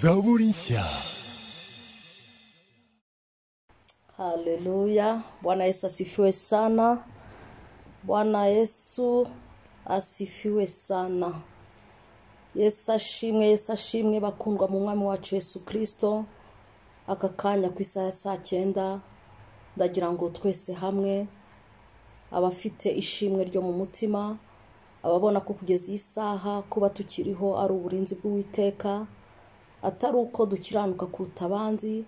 Zaurisha. Haleluya. Bwana Yesu asifiwe sana. Bwana Yesu asifiwe sana. Yesu ashimwe, Yesu ashimwe bakundwa mu mwami wacu Yesu Kristo. Aka kanya ku isaha ya saa cyenda ndagira ngo twese hamwe abafite ishimwe ryo mu mutima ababona ko kugeza iyi saha kuba tukiriho ari uburinzi bw'uwiteka atari uko dukiranuka kuruta abanzi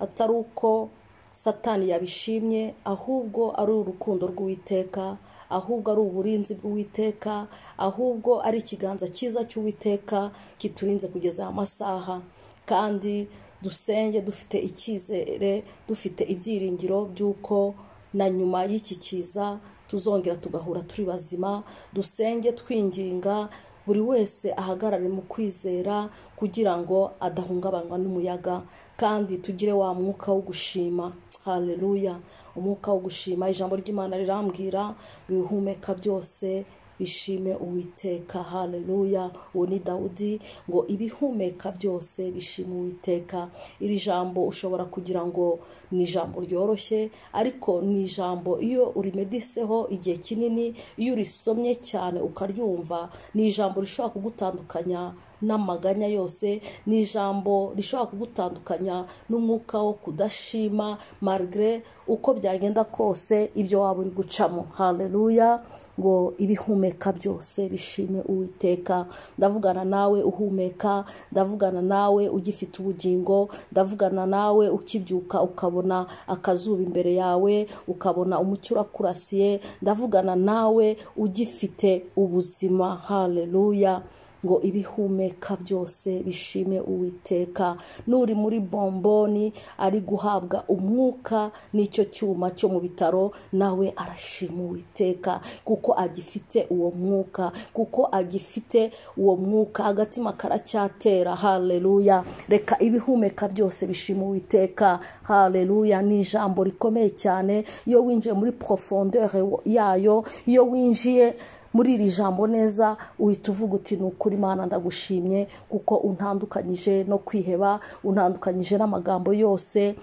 atari uko satani yabishimye ahubwo ari urukundo rw'uwiteka ahubwo ari uburinzi bw'uwiteka ahubwo ari ikiganza cyiza cy'uwiteka kiturinze kugeza aya masaha kandi dusenge dufite icyizere dufite ibyiringiro by'uko na nyuma y'iki kiza tuzongera tugahura turi bazima dusenge twinginga buri wese ahagarare mu kwizera kugira ngo adahungabanywa n'umuyaga kandi tugire wa mwuka wo gushima hareruya umwuka wo gushima ijambo ry'imana rirambwira ngo ibihumeka byose bishime uwiteka hareruya uwo ni dawudi ngo ibihumeka byose bishime uwiteka iri jambo ushobora kugira ngo ni ijambo ryoroshye ariko ni ijambo iyo urimediseho igihe kinini iyo urisomye cyane ukaryumva ni ijambo rishobora kugutandukanya n'amaganya yose ni ijambo rishobora kugutandukanya n'umwuka wo kudashima marigre uko byagenda kose ibyo waba uri gucamo hareruya ngo ibihumeka byose bishime uwiteka ndavugana nawe uhumeka ndavugana nawe ugifite ubugingo ndavugana nawe ukibyuka ukabona akazuba imbere yawe ukabona umucyo urakurasiye ndavugana nawe ugifite ubuzima hareruya ngo ibihumeka byose bishime uwiteka n'uri muri bomboni ari guhabwa umwuka n'icyo cyuma cyo mu bitaro nawe arashima uwiteka kuko agifite uwo mwuka kuko agifite uwo mwuka agatima karacyatera hareruya reka ibihumeka byose bishima uwiteka hareruya ni ijambo rikomeye cyane iyo winjiye muri porofondere yayo iyo winjiye muri iri jambo neza uhita uvuga uti ni ukuri imana ndagushimye kuko untandukanyije no kwiheba untandukanyije n'amagambo yose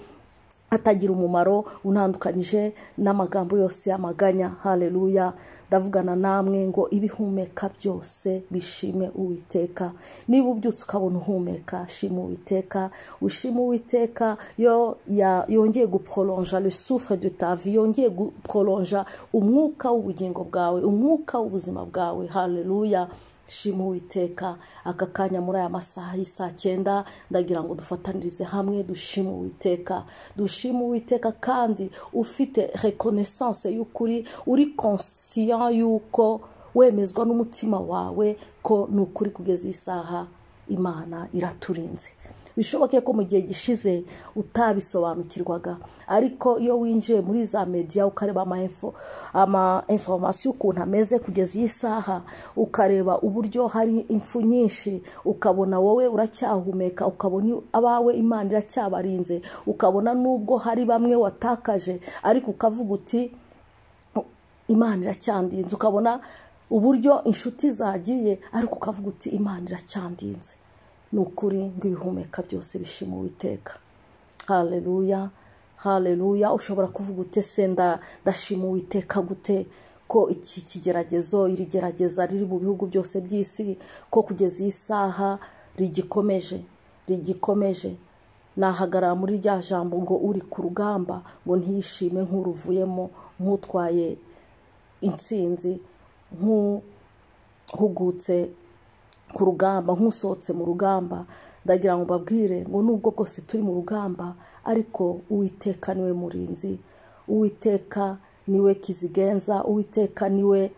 atagira umumaro untandukanyije n'amagambo yose y'amaganya hareruya ndavugana namwe ngo ibihumeka byose bishime uwiteka niba ubyutse ukabona uhumeka shima uwiteka ushima uwiteka yo yongeye guporonja resufure de tavi yongeye guporonja umwuka w'ubugingo bwawe umwuka w'ubuzima bwawe hareruya shima uwiteka aka kanya muri aya masaha y'isaa cyenda ndagira ngo dufatanirize hamwe dushime uwiteka dushime uwiteka kandi ufite rekonesanse y'ukuri uri konsiyo yuko wemezwa n'umutima wawe ko ni ukuri kugeza isaha imana iraturinze bishoboke ko mu gihe gishize utabisobanukirwaga ariko iyo winjiye muri za mediya ukareba amainforomasiyo ukuntu ameze kugeza iyi saha ukareba uburyo hari impfu nyinshi ukabona wowe uracyahumeka ukabona abawe imana iracyabarinze ukabona n'ubwo hari bamwe watakaje ariko ukavuga uti imana iracyandinze ukabona uburyo inshuti zagiye ariko ukavuga uti imana iracyandinze ni ukuri ngo ibihumeka byose bishima uwiteka hareruya hareruya ushobora kuvuga ute senda ndashima uwiteka gute ko iki kigeragezo iri gerageza riri mu bihugu byose by'isi ko kugeza iyi saha rigikomeje rigikomeje nahagarara muri rya jambo ngo uri ku rugamba ngo ntiyishime nk'uruvuyemo nk'utwaye insinzi nk'uhugutse ku rugamba nk'usohotse mu rugamba ndagira ngo babwire ngo nubwo bwose turi mu rugamba ariko uwiteka niwe murinzi uwiteka niwe kizigenza uwiteka niwe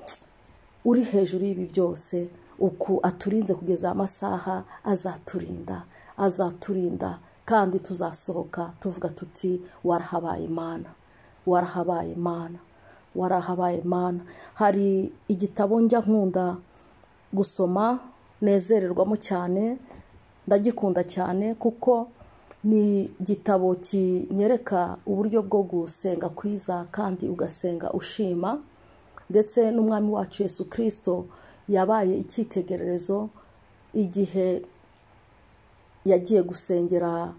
uri hejuru y'ibi byose uku aturinze kugeza amasaha azaturinda azaturinda kandi tuzasohoka tuvuga tuti warahabaye imana warahabaye imana warahabaye imana hari igitabo njya nkunda gusoma nezererwamo cyane ndagikunda cyane kuko ni igitabo kinyereka uburyo bwo gusenga kwiza kandi ugasenga ushima ndetse n'umwami wacu Yesu kirisito yabaye icyitegererezo igihe yagiye gusengera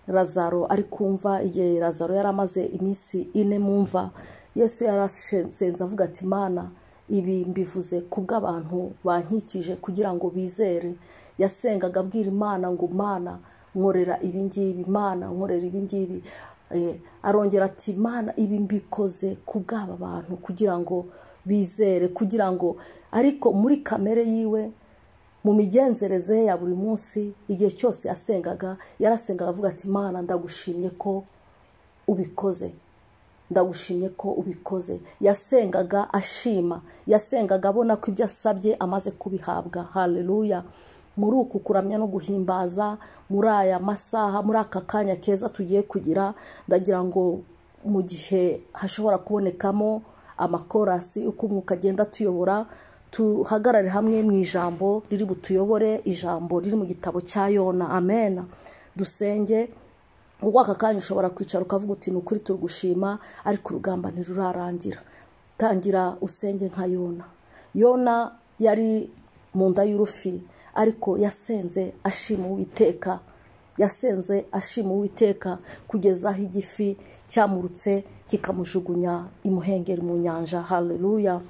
razaro ari kumva igihe razaro yari amaze iminsi ine mumva yesu yarashenze avuga ati mana ibi mbivuze kubw'abantu bankikije kugira ngo bizere yasengaga abwira imana ngo mana nkorera ibingibi mana nkorera ibingibi arongera ati mana ibi mbikoze kubw'aba bantu kugira ngo bizere kugira ngo ariko muri kamere yiwe mu migenzereze ye ya buri munsi igihe cyose yasengaga yarasengaga avuga ati mana ndagushimye ko ubikoze ndagushimye ko ubikoze yasengaga ashima yasengaga abona ko ibyo asabye amaze kubihabwa hareruya muri uku kuramya no guhimbaza muri aya masaha muri aka kanya keza tugiye kugira ndagira ngo mu gihe hashobora kubonekamo amakorasi uko umwuka agenda atuyobora tuhagarare hamwe mu ijambo riri butuyobore ijambo riri mu gitabo cya yona amena dusenge kuko aka kanya ushobora kwicara ukavuga uti ni ukuri turugushima ariko urugamba ntirurarangira tangira usenge nka yona yona yari mu nda y'urufi ariko yasenze ashima uwiteka yasenze ashima uwiteka kugeza aho igifi cyamurutse kikamujugunya imuhengeri mu nyanja hareruya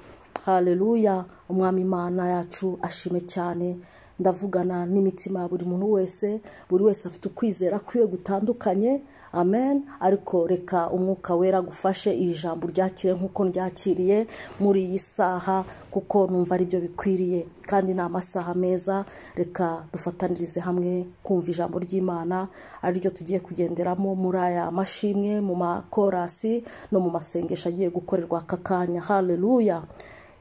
hareruya umwami imana yacu ashime cyane ndavugana n'imitima ya buri muntu wese buri wese afite ukwizera kwiwe gutandukanye amen ariko reka umwuka wera gufashe iri jambo ryakire nk'uko ryakiriye muri iyi saha kuko numva aribyo bikwiriye kandi ni amasaha meza reka dufatanirize hamwe kumva ijambo ry'imana ariryo tugiye kugenderamo muri aya mashimwe mu makorasi no mu masengesho agiye gukorerwa aka kanya hareruya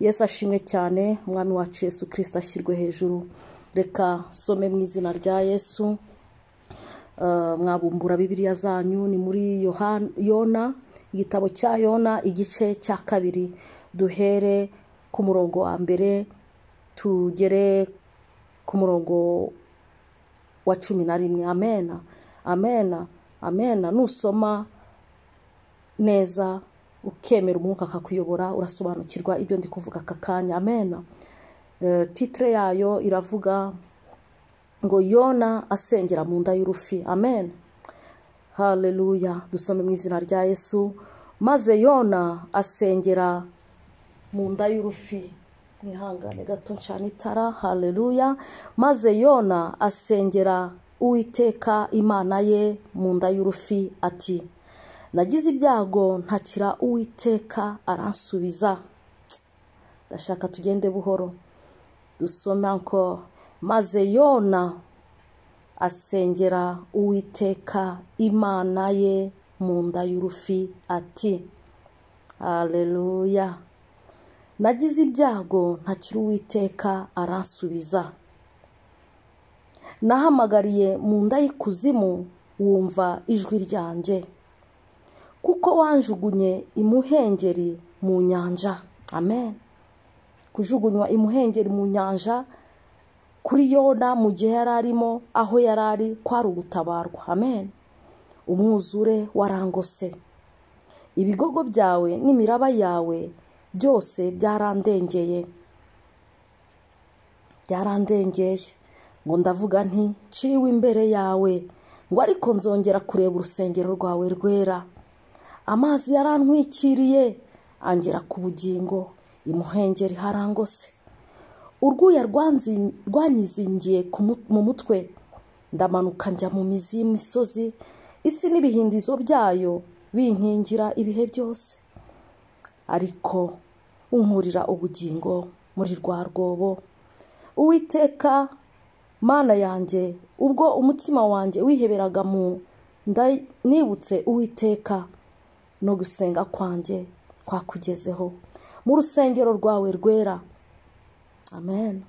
yesu ashimwe cyane umwami wacu yesu kirisita ashyirwe hejuru reka some mu izina rya yesu mwabumbura bibiriya zanyu ni muri yona igitabo cya yona igice cya kabiri duhere ku murongo wa mbere tugere ku murongo wa cumi na rimwe amena amena amena nusoma neza ukemera umwuka akakuyobora urasobanukirwa ibyo ndi kuvuga aka kanya amena titire yayo iravuga ngo yona asengera mu nda y'urufi amen hareruya dusome mu izina rya yesu maze yona asengera mu nda y'urufi mwihangane gato ncana itara hareruya maze yona asengera uwiteka imana ye mu nda y'urufi ati nagize ibyago ntakira uwiteka aransubiza ndashaka tugende buhoro dusome encore maze yona asengera uwiteka imana ye mu nda y'urufi ati hareruya nagize ibyago ntakiri uwiteka aransubiza nahamagariye mu nda y'ikuzimu wumva ijwi ryanjye kuko wanjugunye imuhengeri mu nyanja amen kujugunywa imuhengeri mu nyanja kuri yona mu gihe yari arimo aho yari ari kwari ugutabarwa amen umwuzure warangose ibigogo byawe n'imiraba yawe byose byarandengeye byarandengeye ngo ndavuga nti ciwe imbere yawe ngo ariko nzongera kureba urusengero rwawe rwera amazi yarantwikiriye angera ku bugingo imuhengeri harangose urwuya rwanyizingiye mu mutwe ndamanuka njya mu mizi y'imisozi isi n'ibihindizo byayo binkingira ibihe byose ariko unkurira ubugingo muri rwa rwobo uwiteka mana yanjye ubwo umutima wanjye wiheberaga mu nibutse uwiteka no gusenga kwanjye kwakugezeho mu rusengero rwawe rwera amen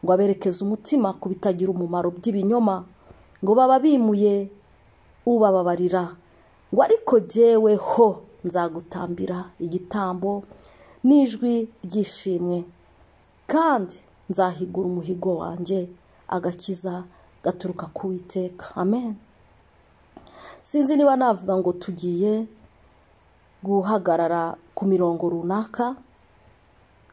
ngo aberekeze umutima ku bitagira umumaro by'ibinyoma ngo baba bimuye ubababarira ngo ariko jyeweho nzagutambira igitambo n'ijwi ryishimwe kandi nzahigura umuhigo wanjye agakiza gaturuka ku witeka amen sinzi niba navuga ngo tugiye guhagarara ku mirongo runaka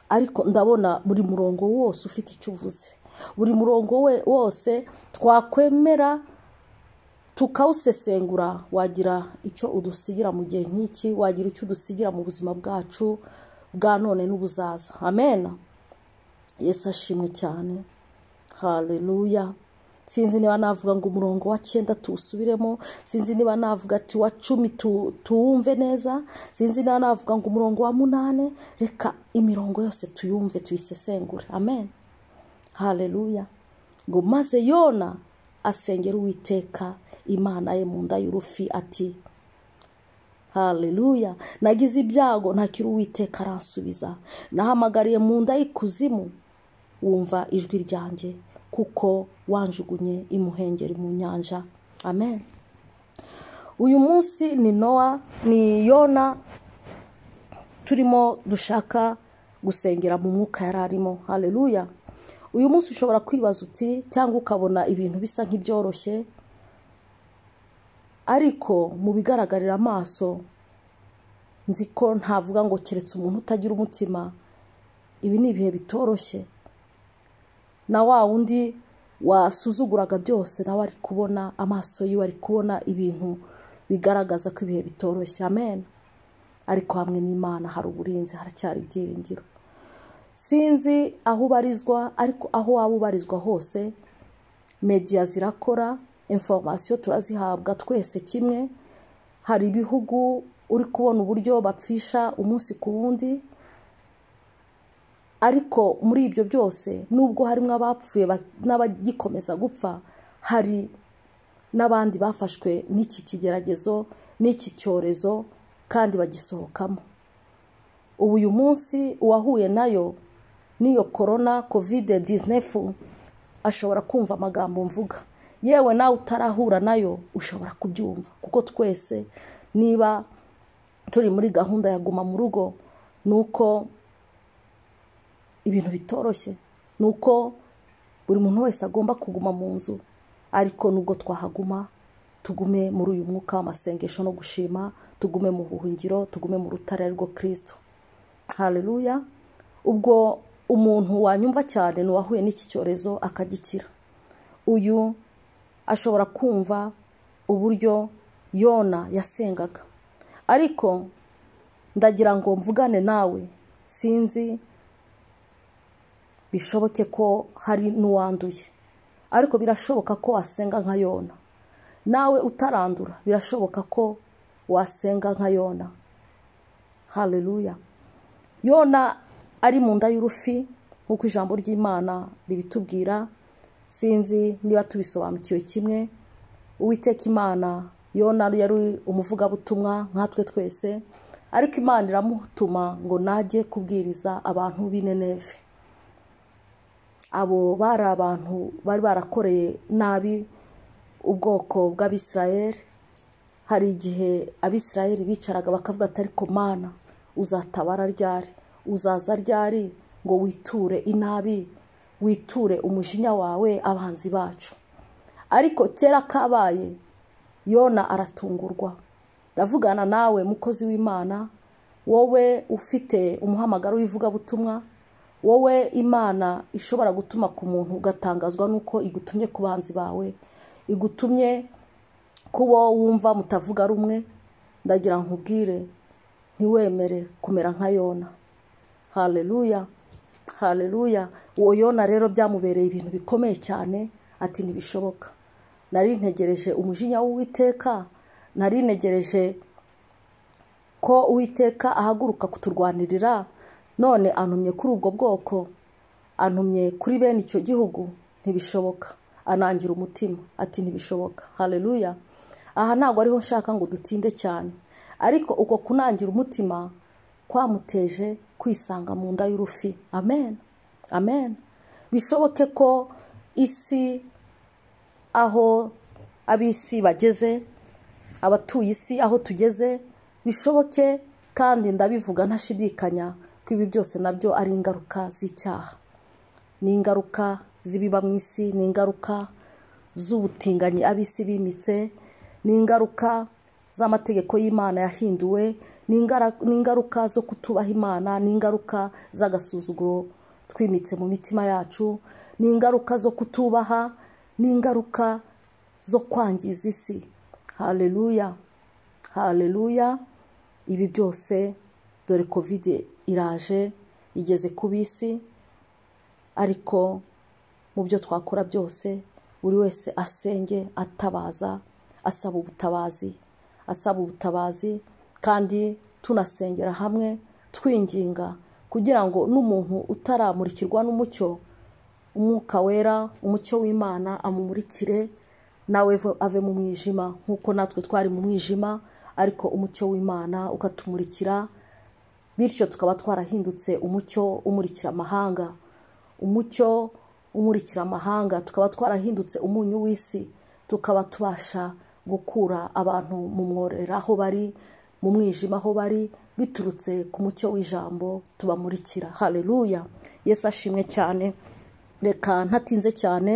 ariko ndabona buri murongo wose ufite icyo uvuze buri murongo we wose twakwemera tukawusesengura wagira icyo udusigira mu gihe nk'iki wagira icyo udusigira mu buzima bwacu bwa none n'ubuzaza amen yesu ashimwe cyane hareruya sinzi niba navuga ngo umurongo wa cyenda tuwusubiremo sinzi niba navuga ati wa cumi tuwumve neza sinzi niba navuga ngo umurongo wa munani reka imirongo yose tuyumve tuyisesengure amen hareruya ngo maze yona asengera uwiteka imana ye mu nda y'urufi ati hareruya nagize ibyago ntakiri uwiteka aransubiza nahamagariye mu nda y'ikuzimu wumva ijwi ryanjye kuko wanjugunye imuhengeri mu nyanja amen uyu munsi ni nowa ni yona turimo dushaka gusengera mu mwuka yari arimo hareruya uyu munsi ushobora kwibaza uti cyangwa ukabona ibintu bisa nk'ibyoroshye ariko mu bigaragarira amaso nzi ko ntavuga ngo keretse umuntu utagira umutima ibi ni ibihe bitoroshye na wa wundi wasuzuguraga byose nawe ari kubona amaso yiwe ari kubona ibintu bigaragaza ko ibihe bitoroshye amen ariko hamwe n'imana hari uburinzi haracyari ibyiringiro sinzi aho ubarizwa ariko aho waba ubarizwa hose mediya zirakora inforomasiyo turazihabwa twese kimwe hari ibihugu uri kubona uburyo bapfisha umunsi ku wundi ariko muri ibyo byose nubwo harimo abapfuye n'abagikomeza gupfa hari n'abandi bafashwe n'iki kigeragezo n'iki cyorezo kandi bagisohokamo ubu uyu munsi uwahuye nayo n'iyo korona kovide dizinefu ashobora kumva amagambo mvuga yewe nawe utarahura nayo ushobora kubyumva kuko twese niba turi muri gahunda ya guma mu rugo ni uko ibintu bitoroshye ni uko buri muntu wese agomba kuguma mu nzu ariko nubwo twahaguma tugume muri uyu mwuka w'amasengesho no gushima tugume mu buhungiro tugume mu rutare rwo kirisito hareruya ubwo umuntu wanyumva cyane ni uwahuye n'iki cyorezo akagikira uyu ashobora kumva uburyo yona yasengaga ariko ndagira ngo mvugane nawe sinzi bishoboke ko hari n'uwanduye ariko birashoboka ko wasenga nka yona nawe utarandura birashoboka ko wasenga nka yona hareruya yona ari mu nda y'urufi nk'uko ijambo ry'imana ribitubwira sinzi niba tubisobanukiwe kimwe uwiteka imana yona yari umuvugabutumwa nkatwe twese ariko imana iramutuma ngo najye kubwiriza abantu b'ineneve abo bari abantu bari barakoreye nabi ubwoko bw'abisirayeri hari igihe abisirayeri bicaraga bakavuga ati ariko mana uzatabara ryari uzaza ryari ngo witure inabi witure umujinya wawe abanzi bacu ariko kera kabaye yona aratungurwa ndavugana nawe mukozi w'imana wowe ufite umuhamagaro w'ivugabutumwa wowe imana ishobora gutuma ku muntu ugatangazwa n'uko igutumye ku banzi bawe igutumye kubo wumva mutavuga rumwe ndagira nkubwire ntiwemere kumera nka yona hareruya hareruya uwo yona rero byamubereye ibintu bikomeye cyane ati ntibishoboka nari ntegereje umujinya w'uwiteka nari ntegereje ko uwiteka ahaguruka kuturwanirira none antumye kuri ubwo bwoko antumye kuri bene icyo gihugu ntibishoboka anangira umutima ati ntibishoboka hareruya aha ntabwo ariho nshaka ngo dutinde cyane ariko uko kunangira umutima kwamuteje kwisanga mu nda y'urufi amen amen bishoboke ko isi aho ab'isi bageze abatuye isi aho tugeze bishoboke kandi ndabivuga ntashidikanya ibi byose nabyo ari ingaruka z'icyaha ni ingaruka z'ibiba mu isi ni ingaruka z'ubutinganyi ab'isi bimitse ni ingaruka z'amategeko y'imana yahinduwe ni ingaruka zo kutubaha imana ni ingaruka z'agasuzuguro twimitse mu mitima yacu ni ingaruka zo kutubaha ni ingaruka zo kwangiza isi hareruya hareruya ibi byose dore kovide iraje igeze ku bisi ariko mu byo twakora byose buri wese asenge atabaza asaba ubutabazi asaba ubutabazi kandi tunasengera hamwe twinginga kugira ngo n'umuntu utaramurikirwa n'umucyo umwuka wera umucyo w'imana amumurikire nawe ave mu mwijima nk'uko natwe twari mu mwijima ariko umucyo w'imana ukatumurikira bityo tukaba twarahindutse umucyo umurikira amahanga umucyo umurikira amahanga tukaba twarahindutse umunyu w'isi tukaba tubasha gukura abantu mu mworera aho bari mu mwijima aho bari biturutse ku mucyo w'ijambo tubamurikira hareruya yesu ashimwe cyane reka ntatinze cyane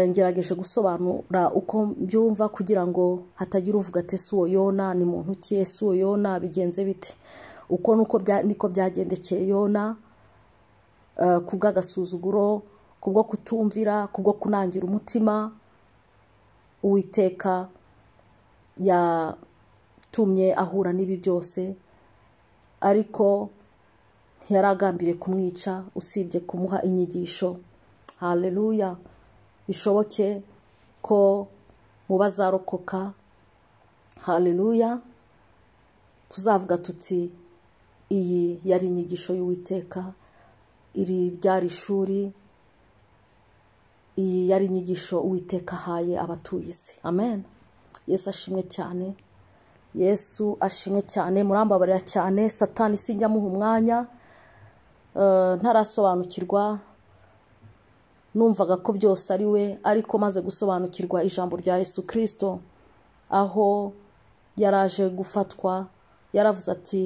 ngerageje gusobanura uko mbyumva kugira ngo hatagira uvuga ati ''ese uwo yona ni muntu ki ese uwo yona bigenze bite'' uko niko byagendekeye yona ku bw'agasuzuguro ku bwo kutumvira ku bwo kunangira umutima uwiteka yatumye ahura n'ibi byose ariko ntiyaragambire kumwica usibye kumuha inyigisho hareruya bishoboke ko mu bazarokoka hareruya tuzavuga tuti iyi yari inyigisho y'uwiteka iri ryari ishuri iyi yari inyigisho uwiteka ahaye abatuye isi amen yesu ashimwe cyane yesu ashimwe cyane murambabarira cyane satani sinjya amuha umwanya ntarasobanukirwa numvaga ko byose ari we ariko maze gusobanukirwa ijambo rya yesu kirisito aho yaraje gufatwa yaravuze ati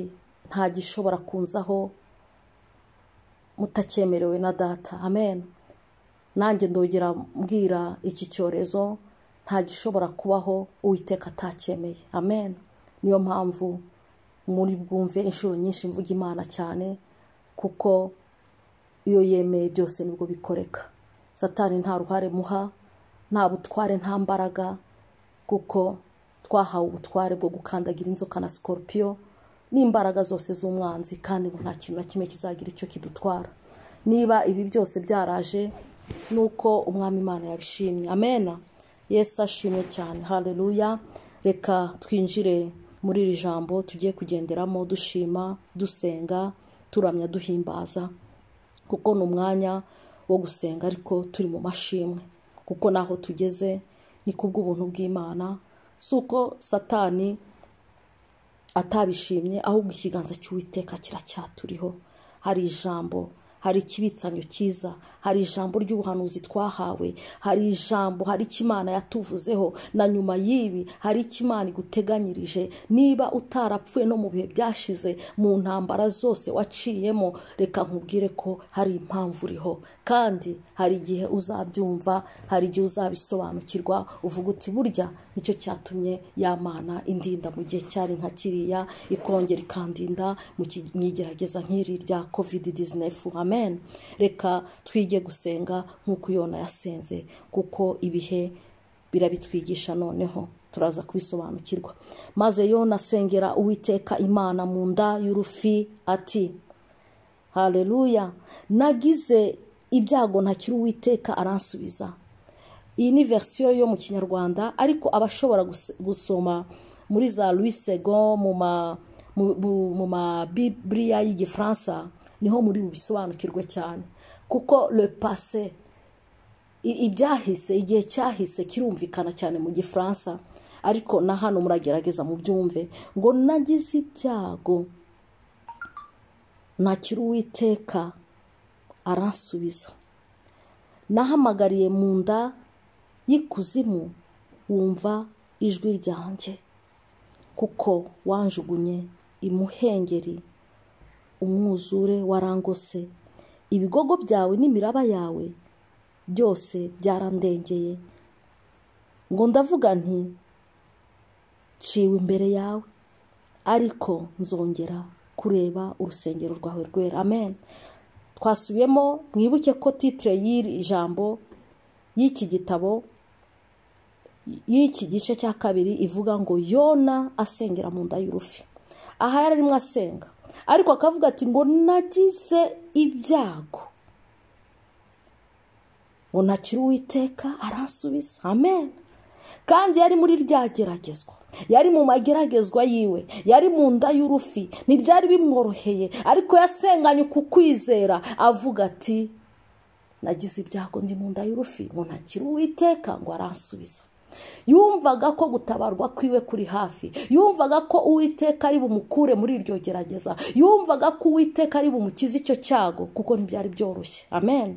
nta gishobora kunzaho mutakyemerewe na data amen nanjye ndogera mbwira iki cyorezo nta gishobora kubaho uwiteka atacyemeye amen niyo mpamvu muri bwumve inshuro nyinshi mvuga imana cyane kuko iyo yemeye byose nibwo bikoreka satani nta ruhare muha nta butware nta mbaraga kuko twahawe ubutware bwo gukandagira inzoka na sikoropiyo n'imbaraga zose z'umwanzi kandi nta kintu na kimwe kizagira icyo kidutwara niba ibi byose byaraje nuko umwami imana yabishimye amena yesu ashimwe cyane hareruya reka twinjire muri iri jambo tugiye kugenderamo dushima dusenga turamya duhimbaza kuko ni umwanya wo gusenga ariko turi mu mashimwe kuko naho tugeze ni ku bw'ubuntu bw'imana si uko satani atabishimye ahubwo ikiganza cy'uwiteka kiracyaturiho hari ijambo hari ikibitsanyo cyiza hari ijambo ry'ubuhanuzi twahawe hari ijambo hari icyo imana yatuvuzeho na nyuma y'ibi hari icyo imana iguteganyirije niba utarapfuye no mu bihe byashize mu ntambara zose waciyemo reka nkubwire ko hari impamvu uriho kandi hari igihe uzabyumva hari igihe uzabisobanukirwa uvuga uti burya nicyo cyatumye yamana indinda mu gihe cyari nka kiriya ikongera ikandinda mu igerageza nk'iri rya kovide dizinefu amen reka twige gusenga nk'uko yona yasenze kuko ibihe birabitwigisha noneho turaza kubisobanukirwa maze yona asengera uwiteka imana mu nda y'urufi ati hareruya nagize ibyago ntakiri uwiteka aransubiza iyi ni versiyo yo mu kinyarwanda ariko abashobora gusoma muri za louisego mu mabibiriya y'igifaransa niho muri bubisobanukirwe cyane kuko le pase ibyahise igihe cyahise kirumvikana cyane mu gifaransa ariko na hano muragerageza mu byumve ngo nagize ibyago ntakiri uwiteka aransubiza nahamagariye mu nda y'ikuzimu wumva ijwi ryanjye kuko wanjugunye imuhengeri umwuzure warangose ibigogo byawe n'imiraba yawe byose byarandengeye ngo ndavuga nti ciwe imbere yawe ariko nzongera kureba urusengero rwawe rwera amen twasubiyemo mwibuke ko titire y'iri jambo y'iki gitabo y'iki gice cya kabiri ivuga ngo yona asengera mu nda y'urufi aha yari arimo asenga ariko akavuga ati ngo nagize ibyago ngo ntakiri uwiteka aransubiza amen kandi yari muri rya geragezwa yari mu mageragezwa yiwe yari mu nda y'urufi ntibyari bimworoheye ariko yasenganye ku kwizera avuga ati nagize ibyago ndi mu nda y'urufi ngo ntakiri uwiteka ngo aransubiza yumvaga ko gutabarwa kwiwe kuri hafi yumvaga ko uwiteka ari bumukure muri iryo gerageza yumvaga ko uwiteka ari bumukize icyo cyago kuko ntibyari byoroshye amen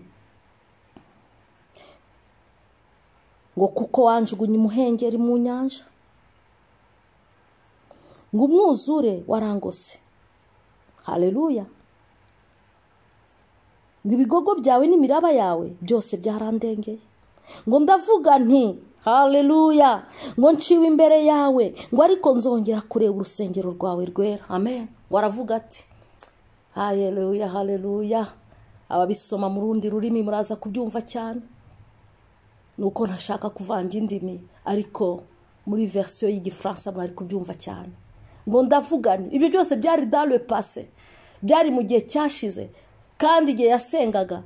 ngo kuko wanjugunya umuhengeri mu nyanja ngo umwuzure warangose hareruya ngo ibigogo byawe n'imiraba yawe byose byarandengeye ngo ndavuga nti hareruya ngo nciwe imbere yawe ngo ariko nzongera kureba urusengero rwawe rwera amen waravuga ati hareruya hareruya ababisoma mu rundi rurimi muraza kubyumva cyane nuko ntashaka kuvanga indimi ariko muri verisiyo y'igifaransa bari kubyumva cyane ngo ndavugane ibyo byose byari dare pase byari mu gihe cyashize kandi igihe yasengaga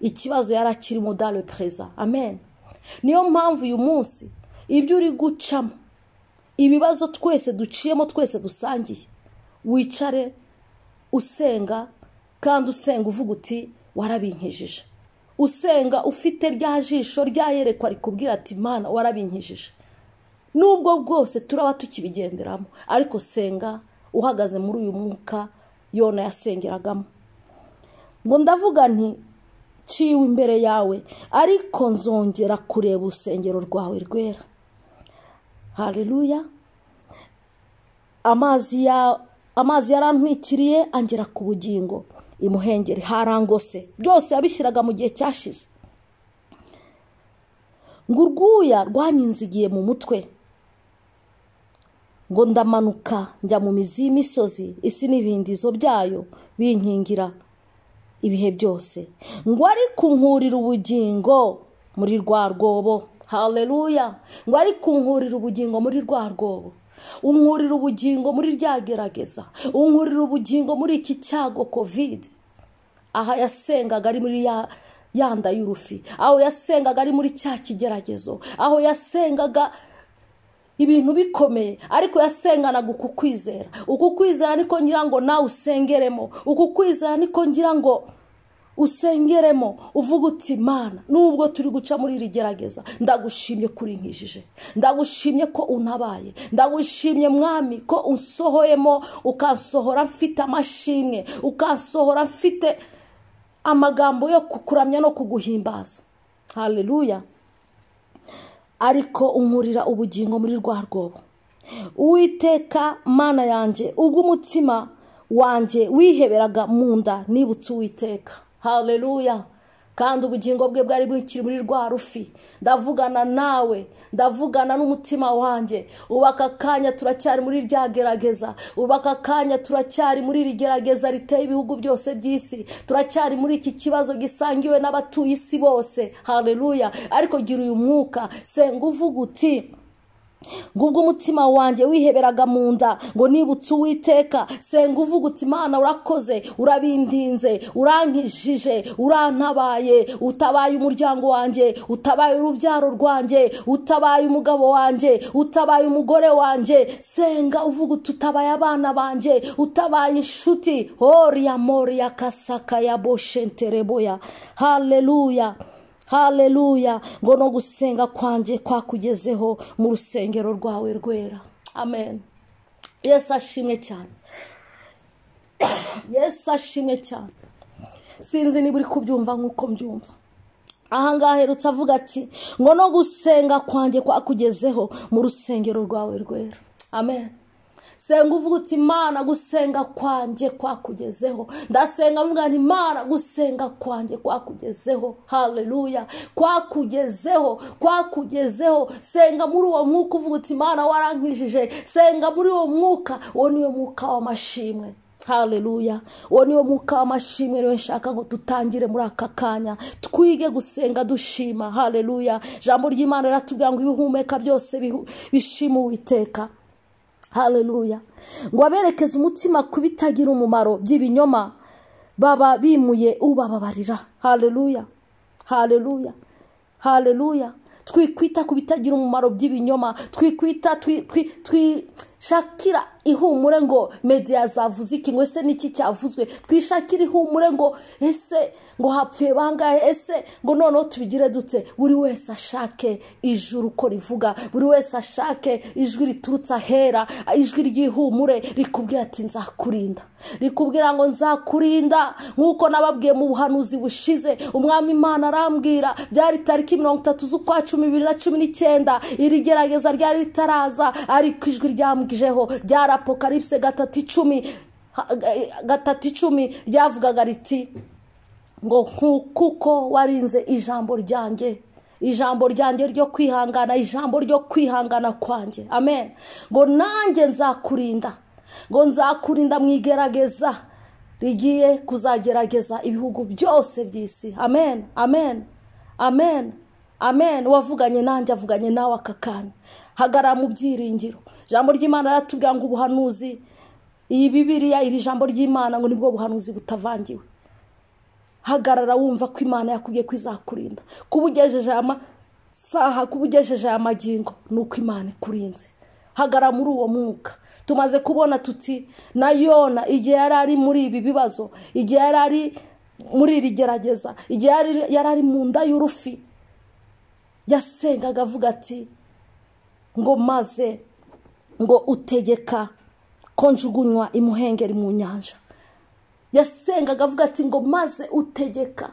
ikibazo yari akirimo dare perezida amen niyo mpamvu uyu munsi ibyo uri gucamo ibibazo twese duciyemo twese dusangiye wicare usenga kandi usenga uvuga uti warabinkijije usenga ufite rya jisho ryayerekwa rikubwira ati imana warabinkijije nubwo bwose turaba tukibigenderamo ariko senga uhagaze muri uyu mwuka yona yasengeragamo ngo ndavuga nti ciwe imbere yawe ariko nzongera kureba urusengero rwawe rwera hareruya amazi yarantwikiriye angera ku bugingo imuhengeri harangose byose yabishyiraga mu gihe cyashize ngo urwuya rwanyinzigiye mu mutwe ngo ndamanuka njya mu mizi y'imisozi isi n'ibindizo byayo binkingira ibihe byose ngo ariko nkurira ubugingo muri rwa rwobo hareruya ngo ariko nkurira ubugingo muri rwa rwobo unkurira ubugingo muri rya gerageza unkurira ubugingo muri iki cyago kovide aha yasengaga ari muri ya nda y'urufi aho yasengaga ari muri cya kigeragezo aho yasengaga ibintu bikomeye ariko yasenganaga uku kwizera uku kwizera niko ngira ngo nawe usengeremo uku kwizera niko ngira ngo usengeremo uvuga uti imana nubwo turi guca muri iri gerageza ndagushimye ko urinkijije ndagushimye ko unabaye ndagushimye mwami ko unsohoyemo ukansohora mfite amashimwe ukansohora mfite amagambo yo kukuramya no kuguhimbaza hareruya ariko unkurira ubugingo muri rwa rwobo uwiteka mana yanjye ubwo umutima wanjye wiheberaga mu nda nibutse uwiteka hareruya kandi ubugingo bwe bwari bukiri muri rwa rufi ndavugana nawe ndavugana n'umutima wanjye ubu aka kanya turacyari muri rya gerageza ubu aka kanya turacyari muri iri gerageza riteye ibihugu byose by'isi turacyari muri iki kibazo gisangiwe n'abatuye isi bose hareruya ariko gira uyu mwuka senga uvuga uti ngo ubwo umutima wanjye wiheberaga mu nda ngo nibutse uwiteka senga uvuga uti imana urakoze urabindinze urankijije urantabaye utabaye umuryango wanjye utabaye urubyaro rwanjye utabaye umugabo wanjye utabaye umugore wanjye senga uvuga uti utabaye abana banjye utabaye inshuti horiya moriya kasaka ya boshentereboya hareruya hareruya ngo no gusenga kwanjye kwakugezeho mu rusengero rwawe rwera amen yesu ashimwe cyane yesu ashimwe cyane sinzi niba uri kubyumva nk'uko mbyumva ahangaha aherutse avuga ati ngo no gusenga kwanjye kwakugezeho mu rusengero rwawe rwera amen senga uvuga uti imana gusenga kwanjye kwakugezeho ndasenga mvuga nti imana gusenga kwanjye kwakugezeho hareruya kwakugezeho kwakugezeho senga muri uwo mwuka uvuga uti imana warankijije senga muri uwo mwuka uwo niwo mwuka w'amashimwe haleluya uwo niwo mwuka w'amashimwe rero nshaka ngo dutangire muri aka kanya twige gusenga dushima haleluya ijambo ry'imana riratubwira ngo ibihumeka byose bihu- bishima uwiteka haleluya ngo aberekeze umutima ku bitagira umumaro by'ibinyoma baba bimuye ubababarira haleluya haleluya haleluya twikwita ku bitagira umumaro by'ibinyoma twikwita twi- twi- twishakira ihumure ngo media yazavuze iki ngo ese niki cyavuzwe twishakira ihumure ngo ese ngo hapfuye bangahe ese ngo noneho tubigire dute buri wese ashake ijuru uko rivuga buri wese ashake ijwi riturutse ahera ijwi ry'ihumure rikubwira ati nzakurinda rikubwira ngo nzakurinda nk'uko nababwiye mu buhanuzi bushize umwami imana arambwira byari tariki mirongo itatu z'ukwa cumi bibiri na cumi n'icyenda iri gerageza ryari ritaraza ariko ijwi ryambwijeho ryari apokalipse gatatu icumi ha- ga- gatatu icumi ryavugaga riti ngo nku- kuko warinze ijambo ryanjye ijambo ryanjye ryo kwihangana ijambo ryo kwihangana kwanjye amen ngo nanjye nzakurinda ngo nzakurinda mu igerageza rigiye kuzagerageza ibihugu byose by'isi amen amen amen amen uwavuganye nanjye avuganye nawe aka kanya hagarara mu byiringiro ijambo ry'imana riratubwira ngo ubuhanuzi iyi bibiriya iri jambo ry'imana ngo nibwo buhanuzi butavangiwe hagarara wumva ko imana yakubwiye ko izakurinda kuba ugejeje aya masaha kuba ugejeje aya magingo ni uko imana ikurinze hagarara muri uwo mwuka tumaze kubona tuti na yona igihe yari ari muri ibi bibazo igihe yari ari muri iri gerageza igihe yari- yari ari mu nda y'urufi yasengaga avuga ati ngo maze ngo utegeka ko njugunywa imuhengeri mu nyanja yasengaga avuga ati ngo maze utegeka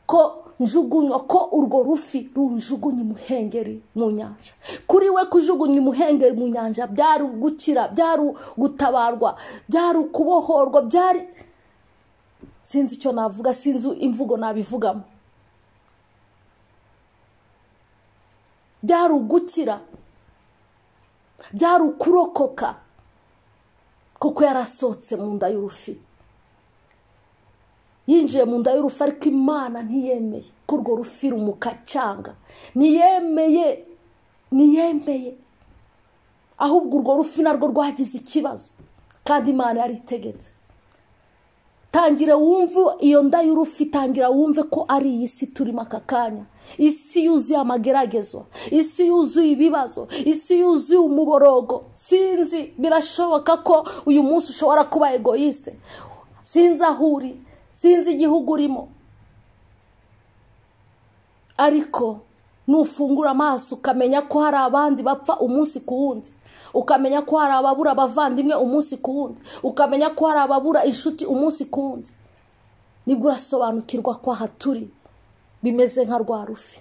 ko njugunywa ko urwo rufi runjugunya imuhengeri mu nyanja kuri we kujugunya imuhengeri mu nyanja byari gukira byari gutabarwa byari ukubohorwa byari sinzi icyo navuga sinzi imvugo nabivugamo byari ugukira byari ukurokoka kuko yarasohotse mu nda y'urufi yinjiye mu nda y'urufi ariko imana ntiyemeye ko urwo rufi rumukacanga ntiyemeye ntiyemeye ahubwo urwo rufi narwo rwagize ikibazo kandi imana yari itegetse tangira wumve iyo nda y'urufi tangira wumve ko ari iyi si turimo aka kanya isi yuzuye amageragezwa isi yuzuye ibibazo isi yuzuye umuborogo sinzi birashoboka ko uyu munsi ushobora kuba egoyiste sinzi aho uri sinzi igihugu urimo ariko nufungura amaso ukamenya ko hari abandi bapfa umunsi ku wundi ukamenya ko hari ababura abavandimwe umunsi ku wundi ukamenya ko hari ababura inshuti umunsi ku wundi nibwo urasobanukirwa ko aha turi bimeze nka rwa rufi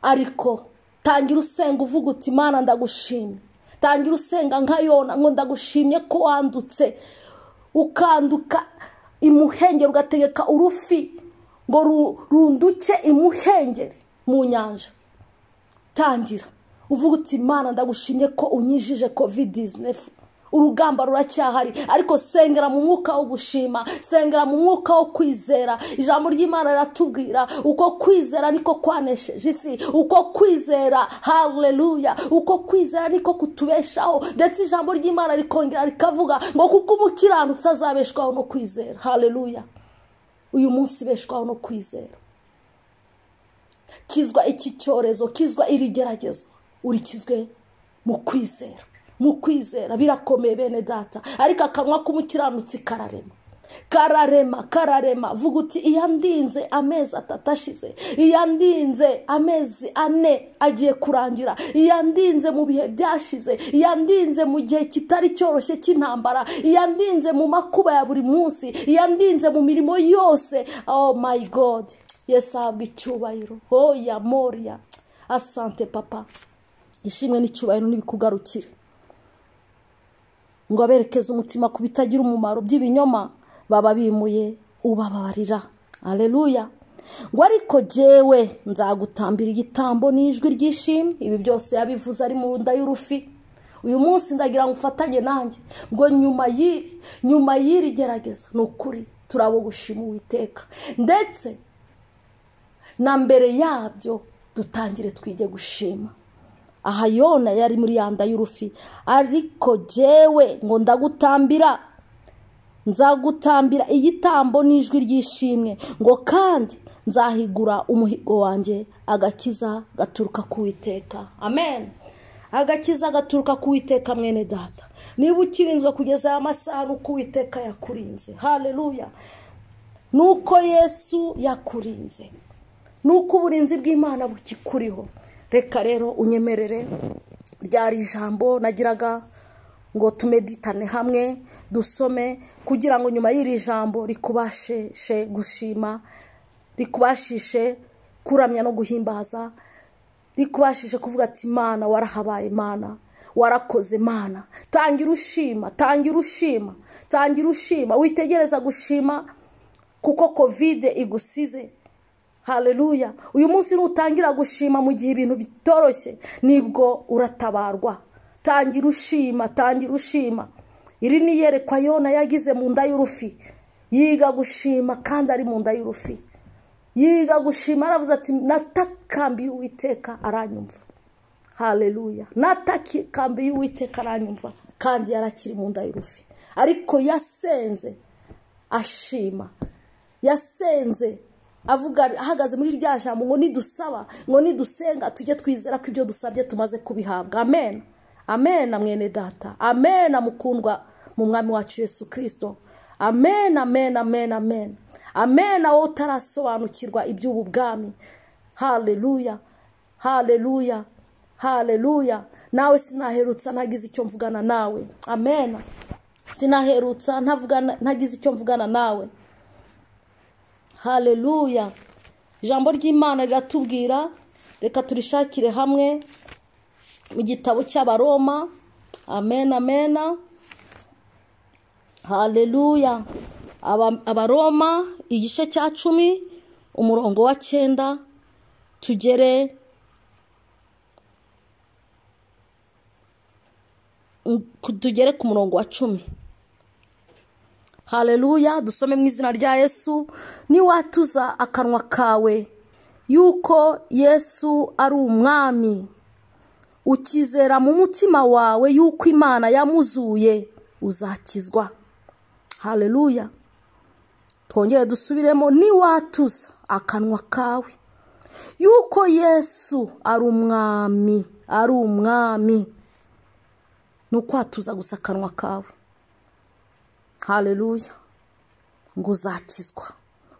ariko tangira usenga uvuga uti imana ndagushimye tangira usenga nka yona ngo ndagushimye ko wandutse ukanduka imuhengeri ugategeka urufi ngo ru- runduke imuhengeri mu nyanja tangira uvuga uti imana ndagushimye ko unyijije covid 19 urugamba ruracyahari ariko sengera mu mwuka wo gushima sengera mu mwuka wo kwizera ijambo ry'imana riratubwira uko kwizera niko kwanesheje isi uko kwizera haleluya uko kwizera niko kutubeshaho ndetse ijambo ry'imana rikongera rikavuga ngo kuko umukiranutsi azabeshwaho no kwizera haleluya uyu munsi beshwaho no kwizera kizwa iki cyorezo kizwa iri geragezwa urikizwe mu kwizera mu kwizera birakomeye bene data ariko akanwa k'umukiranutsi kararema kararema kararema vuga uti iyo ndinze amezi atatu ashize iyo ndinze amezi ane agiye kurangira iyo ndinze mu bihe byashize iyo ndinze mu gihe kitari cyoroshye cy'intambara iyo ndinze mu makuba ya buri munsi iyo ndinze mu mirimo yose oh my god yesu ahabwa icyubahiro hoya moriya asante papa ishimwe n'icyubahiro n'ibikugarukire ngo aberekeze umutima ku bitagira umumaro by'ibinyoma baba bimuye ubababarira aleluya ngo ariko jyewe nzagutambira igitambo n'ijwi ry'ishimwe ibi byose yabivuze ari mu nda y'urufi uyu munsi ndagira ngo ufatanye nanjye ngo nyuma y'iri nyuma y'iri gerageza ni ukuri turabo gushima uwiteka ndetse na mbere yabyo dutangire twige gushima aha yona yari muri yanda y'urufi ariko jyewe ngo ndagutambira nzagutambira igitambo n'ijwi ry'ishimwe ngo kandi nzahigura umuhigo wanjye agakiza gaturuka ku witeka amen agakiza gaturuka ku witeka mwene data niba ukirinzwe kugeza aya masaha ni uko uwiteka yakurinze hareruya ni uko yesu yakurinze ni uko uburinzi bw'imana bukikuriho reka rero unyemerere ryari ijambo nagiraga ngo tumeditane hamwe dusome kugira ngo nyuma y'iri jambo rikubashe gushima rikubashishe kuramya no guhimbaza rikubashije kuvuga ati imana warahabaye imana warakoze imana tangira ushima tangira ushima tangira ushima witegereza gushima kuko kovide igusize hareruya uyu munsi nutangira gushima mu gihe ibintu bitoroshye nibwo uratabarwa tangira ushima tangira ushima iri ni iyerekwa yona yagize mu nda y'urufi yiga gushima kandi ari mu nda y'urufi yiga gushima aravuze ati natakambi y'uwiteka aranyumva hareruya natakambi y'uwiteka aranyumva kandi yarakiri mu nda y'urufi ariko yasenze ashima yasenze avuga ahagaze muri rya jambo ngo nidusaba ngo nidusenga tujye twizera ko ibyo dusabye tumaze kubihabwa amen amen mwene data amen mukundwa mu mwami wacu yesu kirisito amen amen amen amen amen wowe utarasobanukirwa iby'ubu bwami hareruya hareruya hareruya nawe sinaherutsa ntagize icyo mvugana nawe amen sinaherutsa ntagize icyo mvugana nawe hareruya ijambo ry'imana riratubwira reka turishakire hamwe mu gitabo cy'abaroma amen amen hareruya abaroma igice cya cumi umurongo wa cyenda tugere tugere ku murongo wa cumi hareruya dusome mu izina rya yesu niwatuza akanwa kawe yuko yesu ari umwami ukizera mu mutima wawe yuko imana yamuzuye uzakizwa hareruya twongere dusubiremo niwatuza akanwa kawe yuko yesu ari umwami ari umwami ni ukwatuza gusa akanwa kawe hareruya ngo uzakizwa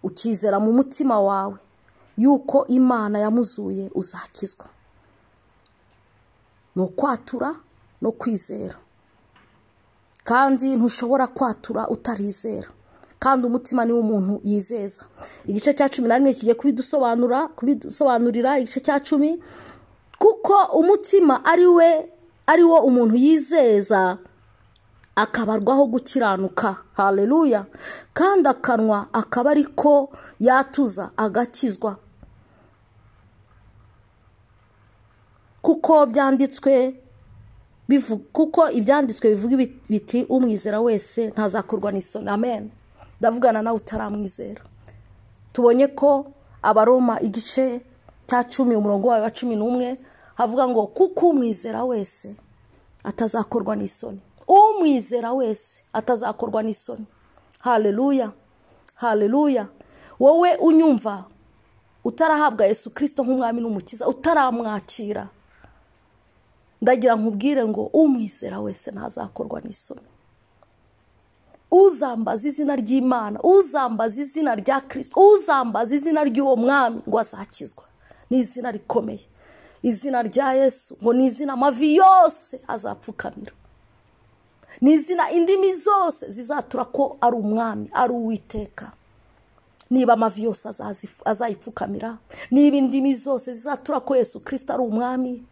ukizera mu mutima wawe yuko imana yamuzuye uzakizwa ni ukwatura no kwizera kandi ntushobora kwatura utarizera kandi umutima niwo umuntu yizeza igice cya cumi na rimwe kigiye kubidusobanura kubidusobanurira igice cya cumi kuko umutima ari we ari wo umuntu yizeza akabarwaho gukiranuka hareruya kandi akanwa akaba ari ko yatuza agakizwa kuko byanditswe kuko ibyanditswe bivuga biti umwizera wese ntazakorwa n'isoni amen ndavugana nawe utaramwizera tubonye ko abaroma igice cya cumi umurongo wawe wa cumi n'umwe havuga ngo kuko umwizera wese atazakorwa n'isoni umwizera wese atazakorwa n'isoni hareruya hareruya wowe unyumva utarahabwa yesu kirisito nk'umwami n'umukiza utaramwakira ndagira nkubwire ngo umwizera wese ntazakorwa n'isoni uzambaza izina ry'imana uzambaza izina rya kirisito uzambaza izina ry'uwo mwami ngo azakizwa ni izina rikomeye izina rya yesu ngo ni izina amavi yose azapfukamira ni izina indimi zose zizatura ko ari umwami ari uwiteka niba amavi yose azayipfukamira niba indimi zose zizatura ko yesu kirisito ari umwami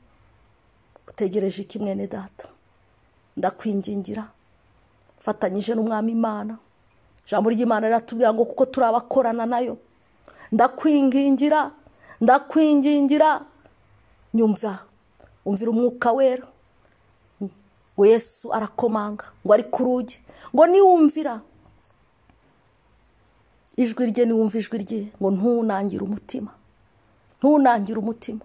utegereje ikimwe ne data ndakwingingira fatanyije n'umwami imana ijambo ry'imana riratubwira ngo kuko turi abakorana nayo ndakwingingira ndakwingingira nyumva umvira umwuka wera ngo yesu arakomanga ngo ari ku rugi ngo niwumvira ijwi rye niwumva ijwi rye ngo ntunangire umutima ntunangire umutima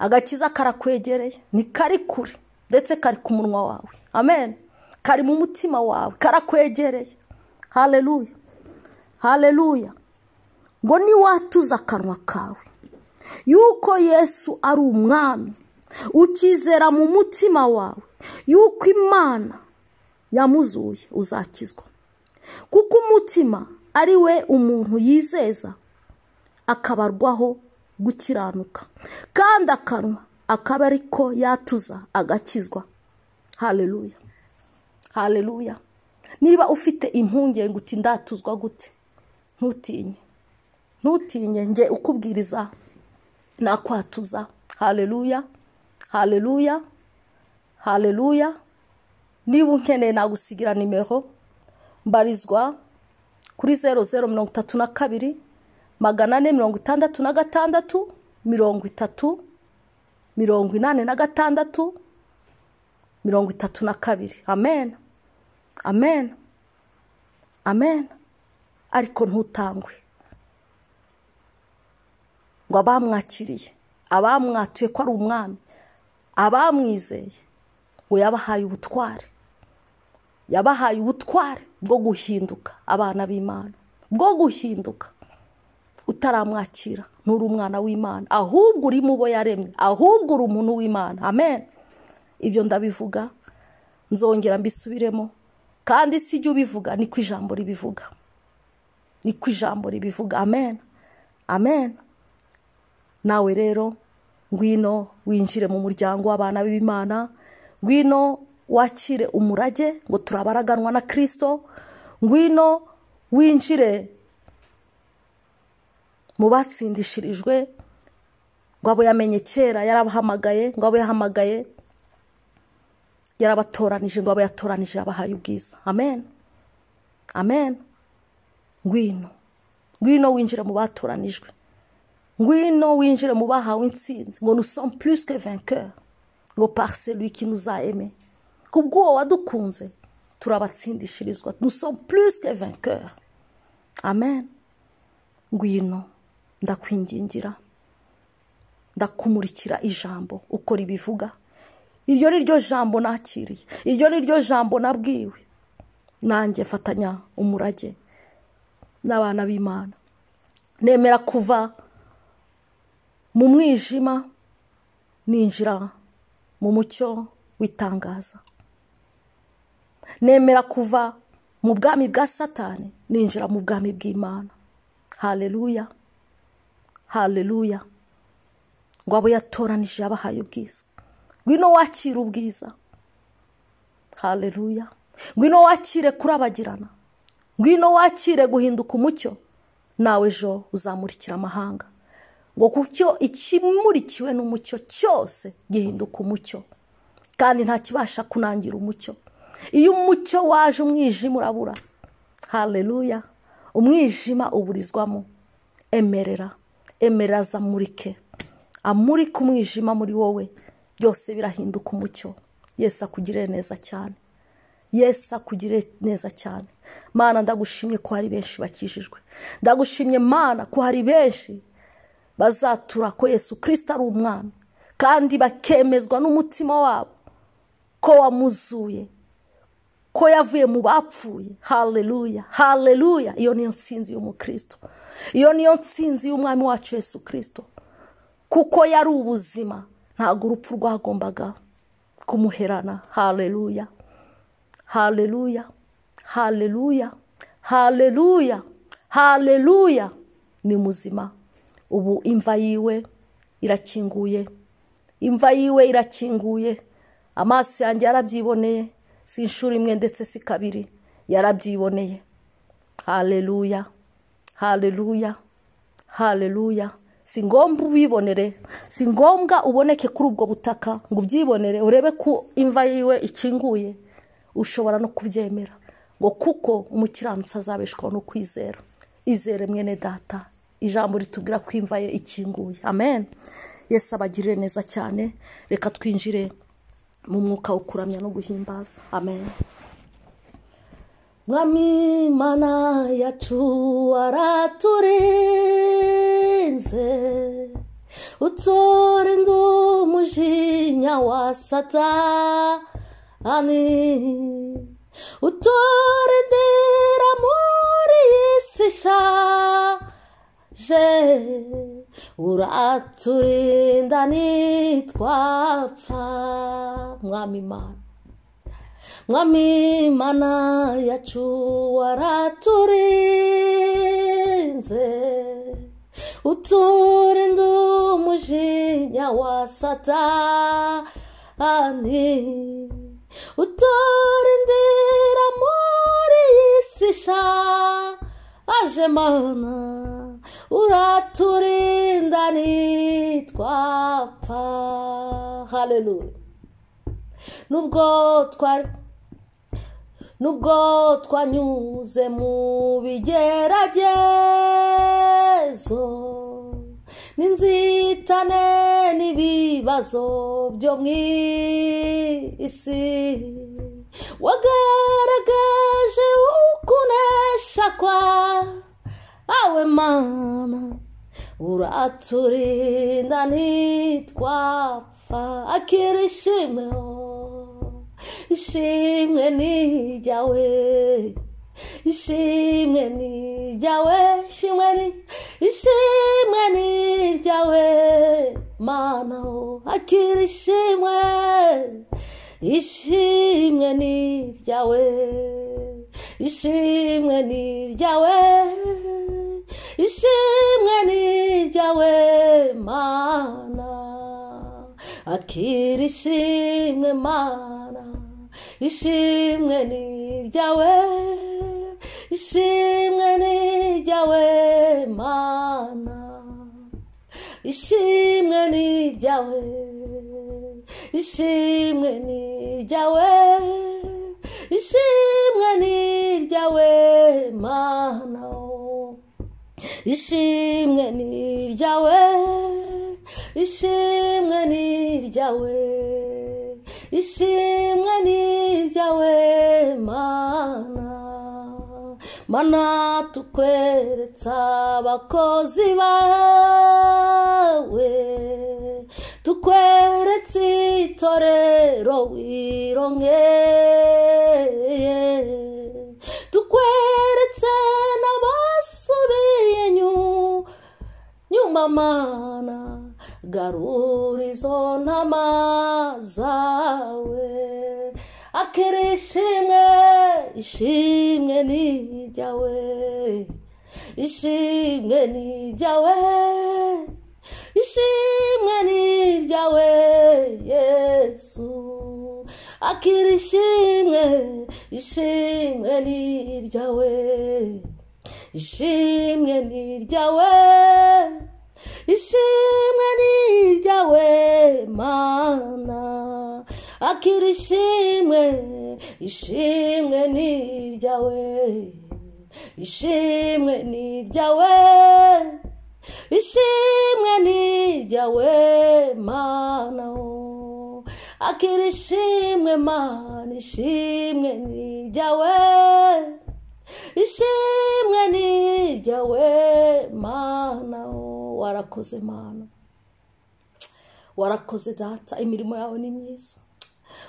agakiza karakwegereye ni kari kure ndetse kari ku munwa wawe amen kari mu mutima wawe karakwegereye hareruya hareruya ngo niwatuza akanwa kawe yuko yesu ari umwami ukizera mu mutima wawe yuko imana yamuzuye uzakizwa kuko umutima ari we umuntu yizeza akabarwaho gukiranuka kandi akanwa akaba ariko yatuza agakizwa hareruya hareruya niba ufite impungenge uti ndatuzwa gute ntutinye ntutinye nge ukubwiriza nakwatuza hareruya hareruya hareruya niba unkeneye nagusigira nimero mbarizwa kuri zeru zeru mirongo itatu na kabiri magana ane mirongo itandatu na gatandatu mirongo itatu mirongo inani na gatandatu mirongo itatu na kabiri amen amen amen ariko ntutangwe ngo abamwakiriye abamwatuye ko ari umwami abamwizeye ngo yabahaye ubutware yabahaye ubutware bwo guhinduka abana b'imana bwo guhinduka utaramwakira nturi umwana w'imana ahubwo uri mu bo yaremye ahubwo uri umuntu w'imana amen ibyo ndabivuga nzongera mbisubiremo kandi si ibyo ubivuga ni ku ijambo ribivuga ni ku ijambo ribivuga amen amen nawe rero ngwino winjire mu muryango w'abana b'imana ngwino wakire umurage ngo turabaraganwa na kirisito ngwino winjire mu batsindishirijwe ngo abo yamenye kera yarabahamagaye ngo abo yahamagaye yarabatoranije ngo abo yatoranije yabahaye ubwiza amen amen ngwino ngwino winjire mu batoranijwe ngwino winjire mu bahawe insinzi ngo nusomu purisike venkeri ngo pariseri wiki nuzayeme kubw'uwo wadukunze turabatsindishirizwa nusomu purisike venkeri amen ngwino ndakwingingira ndakumurikira ijambo uko ribivuga iryo ni ryo jambo nakiriye iryo ni ryo jambo nabwiwe nanjye fatanya umurage n'abana b'imana nemera kuva mu mwijima ninjira mu mucyo w'itangaza nemera kuva mu bwami bwa satani ninjira mu bwami bw'imana hareruya hareruya ngo abo yatoranije yabahaye ubwiza ngwino wakire ubwiza hareruya ngwino wakire kurabagirana ngwino wakire guhinduka umucyo nawe ejo uzamurikira amahanga ngo kuko ikimurikiwe n'umucyo cyose gihinduka umucyo kandi ntakibasha kunangira umucyo iyo umucyo waje umwijima urabura hareruya umwijima uburizwamo emerera emerera zamurike amurika umwijima muri wowe byose birahinduka umucyo yesi akugirire neza cyane yesi akugirire neza cyane mana ndagushimye ko hari benshi bakijijwe ndagushimye mana ko hari benshi bazatura ko yesu kirisita ari umwana kandi bakemezwa n'umutima wabo ko wamuzuye ko yavuye mu bapfuye hareruya hareruya iyo niyo nsinzi y'umukristo iyo niyo nsinzi y'umwami wacu Yesu kirisito kuko yari ubuzima ntabwo urupfu rwagombaga kumuherana hareruya hareruya hareruya hareruya hareruya ni muzima ubu imva yiwe irakinguye imva yiwe irakinguye amaso yanjye yarabyiboneye si inshuro imwe ndetse si kabiri yarabyiboneye hareruya hareruya hareruya si ngombwa ubibonere si ngombwa uboneke kuri ubwo butaka ngo ubyibonere urebe ko imva yiwe ikinguye ushobora no kubyemera ngo kuko umukiranutsi azabeshwaho no kwizera izere mwene data ijambo ritubwira ko imva ye ikinguye amen yesi abagirire neza cyane reka twinjire mu mwuka wo kuramya no guhimbaza amen mwami mana yacu waraturinze uturinda umujinya wa satani uturindira muri iyi si ishaje uraturinda nitwapfa mwami mana mwami imana yacu waraturinze uturinda umujinya wa satani uturindira muri iyi si ishaje mana uraturinda nitwapfa haleluya nubwo twari nubwo twanyuze mu bigeragezo n'inzitane n'ibibazo byo mu isi wagaragaje ukunesha kwawe mana uraturinda ntitwapfa akira ishimwe ishimwe nijyawe ishimwe nijyawe ishimwe ni ishimwe nijyawe mana akira ishimwe ishimwe niryawe ishimwe niryawe ishimwe niryawe mana akira ishimwe mana ishimwe niryawe ishimwe niryawe mana ishimwe niryawe ishimwe niryawe ishimwe niryawe mana ishimwe niryawe ishimwe niryawe ishimwe niryawe mana mana tukweretsa abakozi bawe tukweretse itorero wirongeye tukweretse n'abasubiye nyuma mana garura izo ntama zawe akira ishimwe ishimwe ni iryawe ishimwe ni iryawe ishimwe ni iryawe yesu akira ishimwe ishimwe ni iryawe ishimwe ni iryawe ishimwe ni iryawe mana akira ishimwe ishimwe ni iryawe ishimwe ni iryawe ishimwe niryawe mana akira ishimwe mana ishimwe niryawe ishimwe niryawe mana warakoze mana warakoze data imirimo yawe ni myiza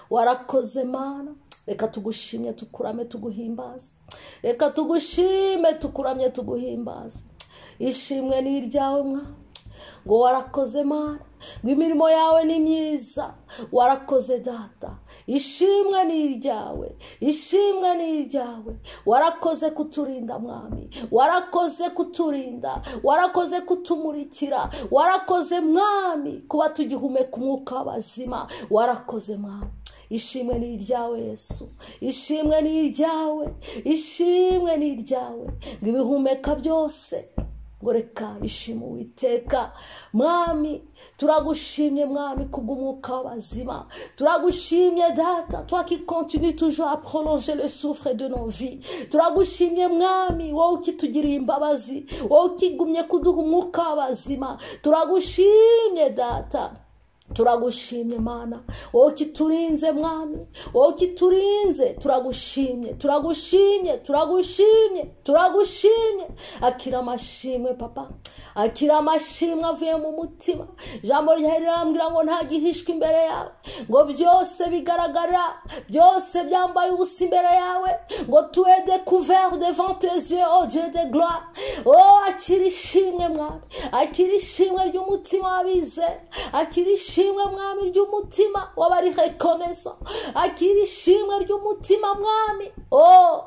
warakoze mana reka tugushimye tukurame tuguhimbaze reka tugushime tukuramye tuguhimbaze ishimwe ni iryawe mwana ngo warakoze mana ngo imirimo yawe ni myiza warakoze data ishimwe ni iryawe ishimwe ni iryawe warakoze kuturinda mwami warakoze kuturinda warakoze kutumurikira warakoze mwami kuba tugihumeka umwuka w'abazima warakoze mwami ishimwe ni iryawe yesu ishimwe ni iryawe ishimwe ni iryawe ngo ibihumeka byose ngo reka bishima uwiteka mwami turagushimye mwami kubw'umwuka w'abazima turagushimye data twakikontinue toujours a prolonger le soufre de nos vies turagushimye mwami wowe ukitugiriye imbabazi wowe ukigumye kuduha umwuka w'abazima turagushimye data turagushimye mana wowe kiturinze mwami wowe kiturinze turagushimye turagushimye turagushimye turagushimye akira amashimwe papa akira amashimwe avuye mu mutima ijambo ryawe rirambwira ngo nta gihishwe imbere yawe ngo byose bigaragara byose byambaye ubusa imbere yawe ngo tuwe découvert devant tes yeux oh dieu de gloire oh akira ishimwe mwami akira ishimwe ry'umutima w'abizera akira ishimwe ishimwe mwami ry'umutima w'abarihekomeza akira ishimwe ry'umutima mwami oh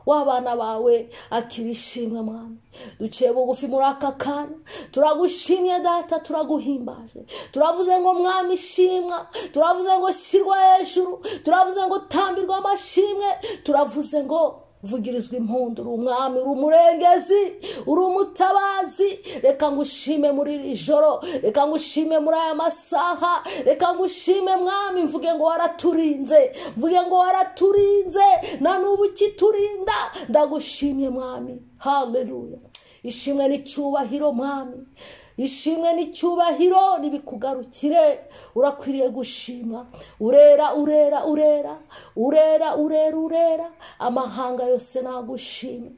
w'abana bawe akira ishimwe mwami duciye bugufi muri aka kanya turagushimye data turaguhimbaje turavuze ngo mwami ishimwa turavuze ngo shyirwa hejuru turavuze ngo tambirwa amashimwe turavuze ngo vugirizwa impundu uri umwami uri umurengezi uri umutabazi reka ngushime muri iri joro reka ngushime muri aya masaha reka ngushime mwami mvuge ngo waraturinze mvuge ngo waraturinze na n'ubu ukiturinda ndagushimye mwami haleluya ishimwe n'icyubahiro mwami ishimwe n'icyubahiro ntibikugarukire urakwiriye gushima urera urera urera urera urera urera amahanga yose nagushime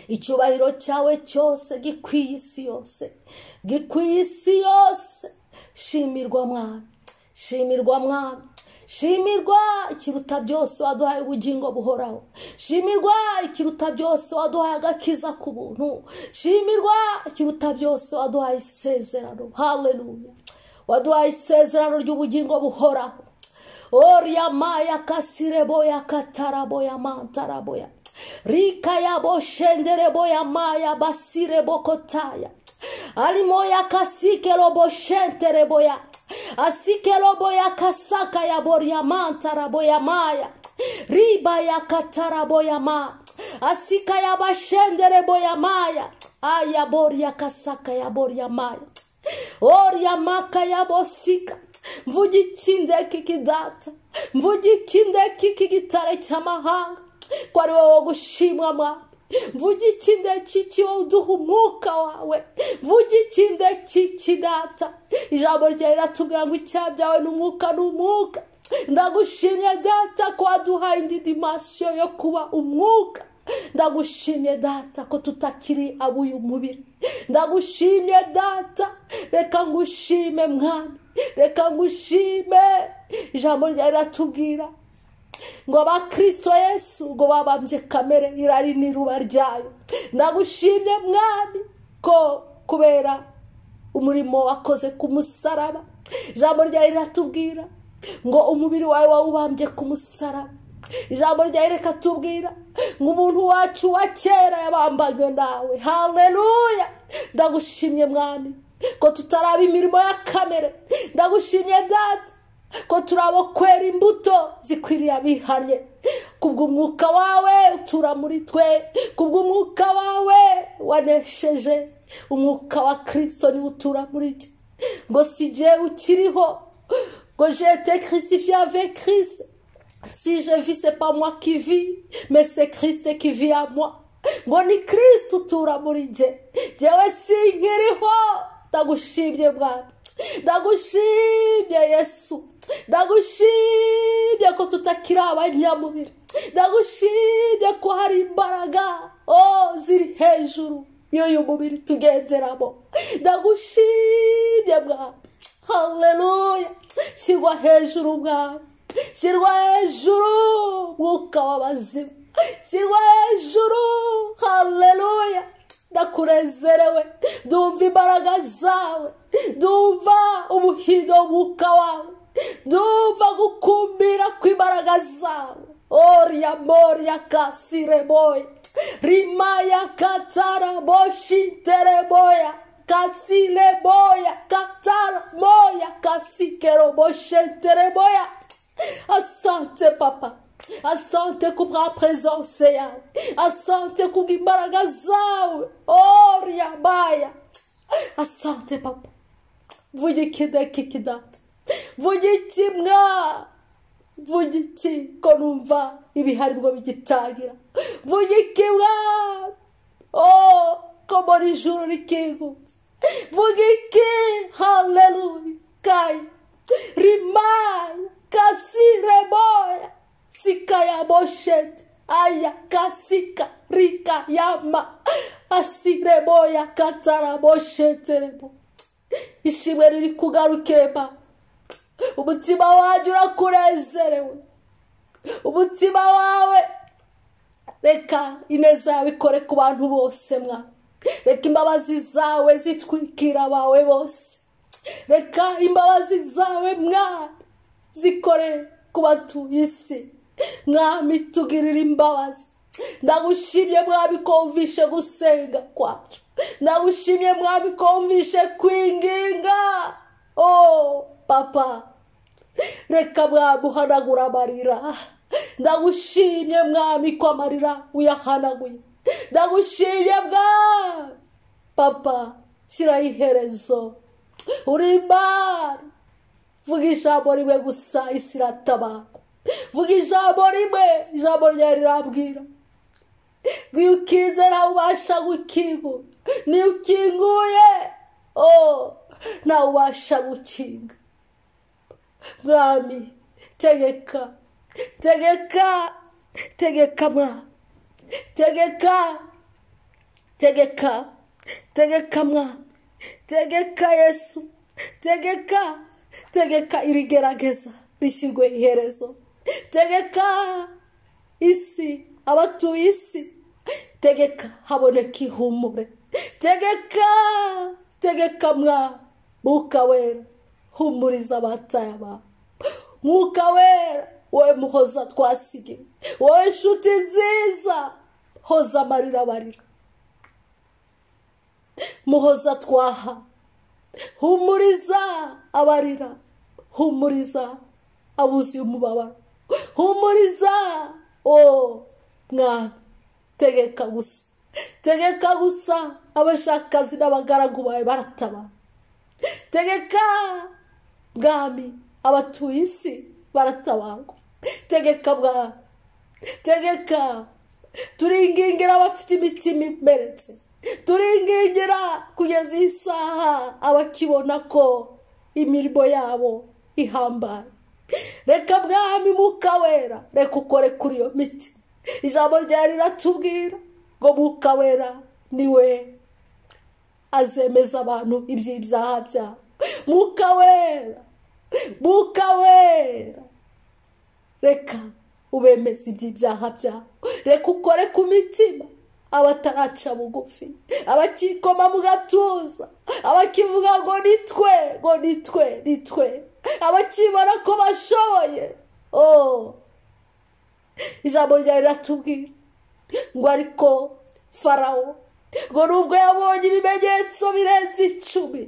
icyubahiro cyawe cyose gikwiye isi yose gikwiye isi yose shimirwa mwami shimirwa mwami shimirwa ikiruta byose waduhaye ubugingo buhoraho shimirwa ikiruta byose waduhaye agakiza ku buntu shimirwa ikiruta byose waduhaye isezerano haleluya waduhaye isezerano ry'ubugingo buhoraho oriyamaya kasireboya kataraboya mantaraboya rikayabo shendereboya maya basirebokotaya arimo yakasikerobo shentereboya asikerobo yakasaka yaboriamantara boyamaya riba yakatara boyama asika yabashendere boyamaya ayabori yakasaka yaboriamaya oriamaka yabosika mvuge ikindeki kidata mvuge ikindeki k'igitare cy'amahanga ko ari wowe gushimwa mwami mvuge ikinde kiki wowe uduha umwuka wawe mvuge ikinde kiki data ijambo ryawe riratubwira ngo icyaha byawe ni umwuka ni umwuka ndagushimye data ko waduhaye indi dimasiyo yo kuba umwuka ndagushimye data ko tutakiri ab'uyu mubiri ndagushimye data reka ngushime mwami reka ngushime ijambo ryawe riratubwira ngo abakristo yesu ngo babambye kamere irari n'iruba ryayo ndagushimye mwami ko kubera umurimo wakoze ku musaraba ijambo ryawe riratubwira ngo umubiri wawe wawubambye ku musaraba ijambo ryawe reka tubwira ngo umuntu wacu wa kera yabambanywe nawe haleluya ndagushimye mwami ko tutaraba imirimo ya kamere ndagushimye data ko turabokwera imbuto zikwiriye abihanye kubw'umwuka wawe utura muri twe kubw'umwuka wawe wanesheje umwuka wa kirisito niwo utura muri twe ngo si igihe ukiriho ngo jete kirisifiya ve kirisite si je vise pa mwa kivi mese kirisite kivi ya mwa ngo ni kirisite utura muri jye jyewe si nkiriho ndagushimye mwana ndagushimye yesu ndagushimye ko tutakiri abanyamubiri ndagushimye ko hari imbaraga oh ziri hejuru y'uyu mubiri tugenderamo ndagushimye mwami haleluya shyirwa hejuru mwami shyirwa hejuru mwuka w'abazima shyirwa hejuru haleluya ndakurezerewe dumva imbaraga zawe dumva ubuhindo mwuka wawe ndumva gukumbira kw'imbaraga zawe oriya moriya kasireboya rimaya katara boshitereboya kasileboya katara moya kasikero boshetereboya asante papa asante kubwa presence yawe asante kubw'imbaraga zawe oriya maya asante papa vuga ikideki kidata vuga iki mwa vuga iki ko numva ibihari bwo bigitangira vuga iki mwa oh ko muri ijoro rikingutse vuga iki haleluya kayi rimaya kasireboya sikayaboshet aya kasika rikayama asireboya katarabosheterebo ishimwe riri kugarukirema umutima wanjye urakunezerewe umutima wawe reka ineza yawe ikore ku bantu bose mwa reka imbabazi zawe zitwikira abawe bose reka imbabazi zawe mwa zikore ku batuye isi mwami tugirire imbabazi ndagushimye mwami ko wumvishe gusenga kwacu ndagushimye mwami ko wumvishe kwinginga o papa reka mwami uhanagura amarira ndagushimye mwami ko amarira uyahanaguye ndagushimye mwami papa shyiraho iherezo uri imana vuga ijambo rimwe gusa isi iratabarwa vuga ijambo rimwe ijambo ryawe rirambwira iyo ukinze ntawe ubasha gukingura niyo ukinguye ntawe ubasha gukinga mwami tegeka tegeka tegeka mwami tegeka tegeka tegeka mwami tegeka yesu tegeka tegeka iri gerageza rishyirwe iherezo tegeka isi abatuye isi tegeka haboneka ihumure tegeka tegeka mwa mwuka wera humuriza abataye abantu mwuka wera wowe muhoza twasigiwe wowe inshuti nziza hoza amarira abarira muhoza twaha humuriza abarira humuriza abuzuye umubabaro humuriza o mwami tegeka gusa tegeka gusa abashakazi n'abagaragu bawe baratabara tegeka mwami abatuye isi baratabarwa tegeka mwami tegeka turingingira abafite imitima imeretse turingingira kugeza iyi saha abakibona ko imirimo yabo ihambaye reka mwami muka wera reka ukore kuri iyo miti ijambo ryari riratubwira ngo muka wera niwe azemeza abantu iby'ibyaha byabo muka wera muka wera reka ubemeze iby'ibyaha byabo reka ukore ku mitima abataraca bugufi abakikoma mu gatuza abakivuga ngo ni twe ngo ni twe ni twe abakibona ko bashoboye ijambo ryawe riratubwira ngo ariko farawo ngo nubwo yabonye ibimenyetso birenze icumi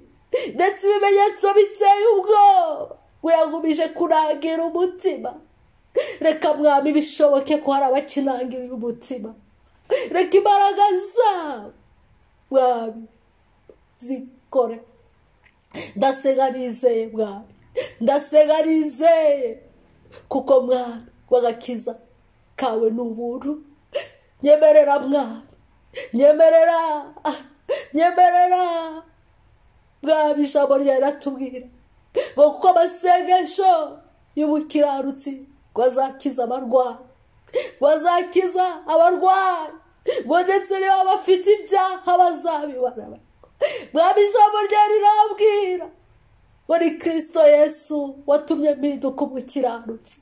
ndetse ibimenyetso biteye ubwoba ngo yagumije kurangira umutima reka mwami bishoboke ko hari abakinangiriye umutima reka imbaraga zabo mwami zikore ndasenga nizeye mwami ndasenga nizeye kuko mwami w'agakiza kawe ni ubuntu nyemerera mwami nyemerera nyemerera mwami ijambo ryawe riratubwira ngo kuko amasengesho y'ubukiranutsi ngo azakiza abarwayi bazakiza abarwayi ngo ndetse niba bafite ibyaha bazabibona mwami ijambo rye rirambwira ngo ni kirisito yesu watumye mpinduka umukiranutsi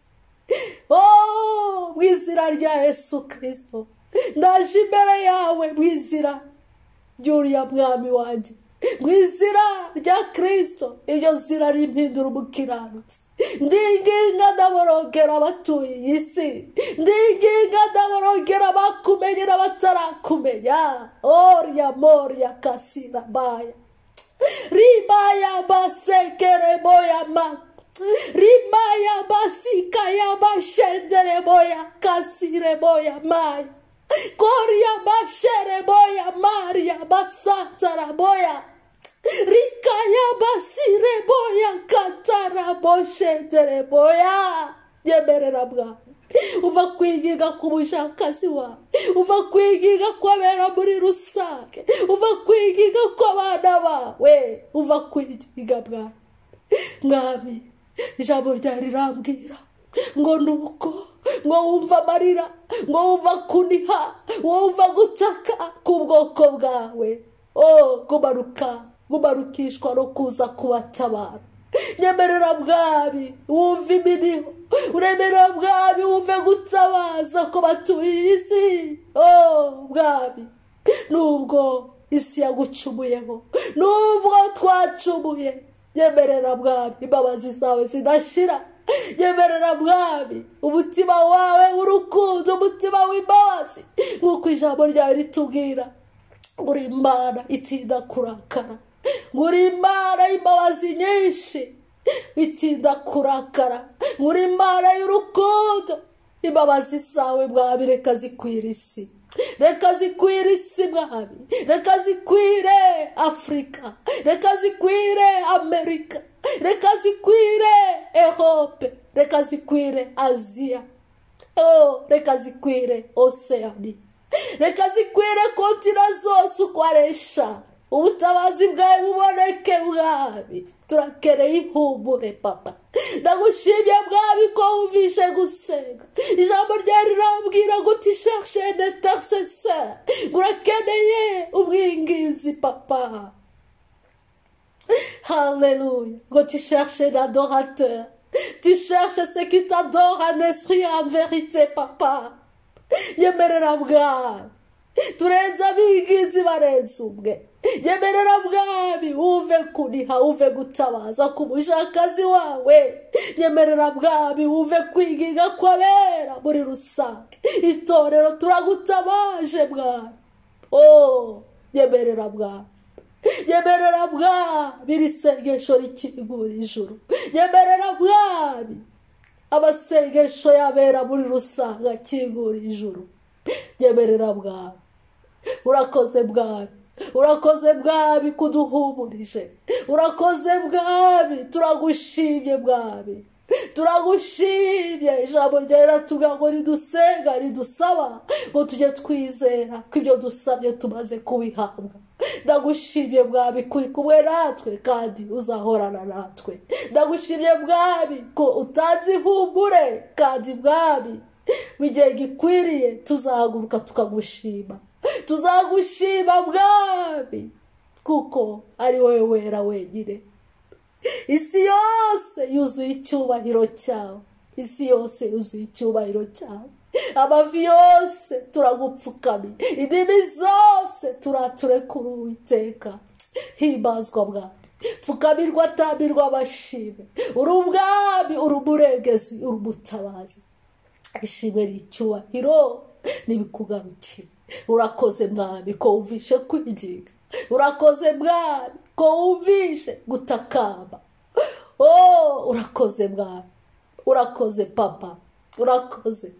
mu izina rya yesu kirisito ndaje imbere yawe mu izina ry'uriya mwami wanjye mu izina rya kirisito iryo zina rimpindura umukiranutsi ndinginga ndaborogera abatuye isi ndinginga ndaborogera abakumenye n'abatarakumenya oriya moriya kasira baya ribaya basekere boya ma ribaya basikaya bashendere boya kasire boya maya koria bashere boya maria basatara boya rikaya basire boya katara boshetere boya nyemerera bwawe uva kwigiga ku bushakasi wawe uva kwigiga kw'abera muri rusange uva kwigiga kw'abana bawe uva kwigiga bwawe mwami ijambo ryari rirambwira ngo ni uko ngo wumva amarira ngo wumva kuniha wumva gutaka k'ubwoko bwawe o gumanuka gumanukishwa no kuza kubatabara nyemerera bwami wumve imiriho uremerera bwami wumve gutabaza ko batuye iyi si o bwami nubwo isi yagucumuyeho nubwo twacumuye nyemerera bwami imbabazi zawe zidashira nyemerera bwami umutima wawe w'urukundo umutima w'imbabazi nk'uko ijambo ryawe ritubwira ngo uri imana itinda kurakara muri imana y'imbabazi nyinshi itinda kurakara muri imana y'urukundo imbabazi zawe mwami reka zikwira isi reka zikwira isi mwami reka zikwire afurika reka zikwire amerika reka zikwire erope reka zikwire aziya reka zikwire oseyani reka zikwire kontina zose uko ari eshanu ubutabazi bwawe buboneke bwabi turakereye ihumure papa ndagushimye bwabi ko wumvishe gusenga ijambo ryari rirambwira ngo utishashe netasese urakeneye ubwinginzi papa haleluya ngo utishashe na dorateur tushashe sekitadora nesriya verite papa nyemerera bwawe turenze abingizi barenze umwe nyemerera bwami wumve kuniha wumve gutabaza ku mushakazi wawe nyemerera bwami wumve kwigiga kwabera muri rusange itorero turagutabaje bwami o nyemerera bwami nyemerera bwami iri sengesho rikingura ijuru nyemerera bwami amasengesho yabera muri rusange akingura ijuru nyemerera bwami urakoze bwami urakoze bwami kuduhumurije urakoze bwami turagushimye bwami turagushimye ijambo ryera tuga ngo ridusenga ridusaba ngo tujye twizera ko ibyo dusabye tumaze kubihabwa ndagushimye bwami kuri kumwe natwe kandi uzahorana natwe ndagushimye bwami ko utanze ihumure kandi bwami mu gihe gikwiriye tuzahaguruka tukagushima tuzagushima bwami kuko ari wowe wera wenyine isi yose yuzuye icyubahiro cyawe isi yose yuzuye icyubahiro cyawe amavi yose turagupfukamiye indimi zose turaturekura uwiteka hibazwa bwami pfukamirwa atamirwa amashimwe uri ubwami uri umurengezi uri umutabazi ishimwe n'icyubahiro n'ibikugarukira urakoze mwami ko wumvishe kwigiga urakoze mwami ko wumvishe gutakamba oh urakoze mwami urakoze papa urakoze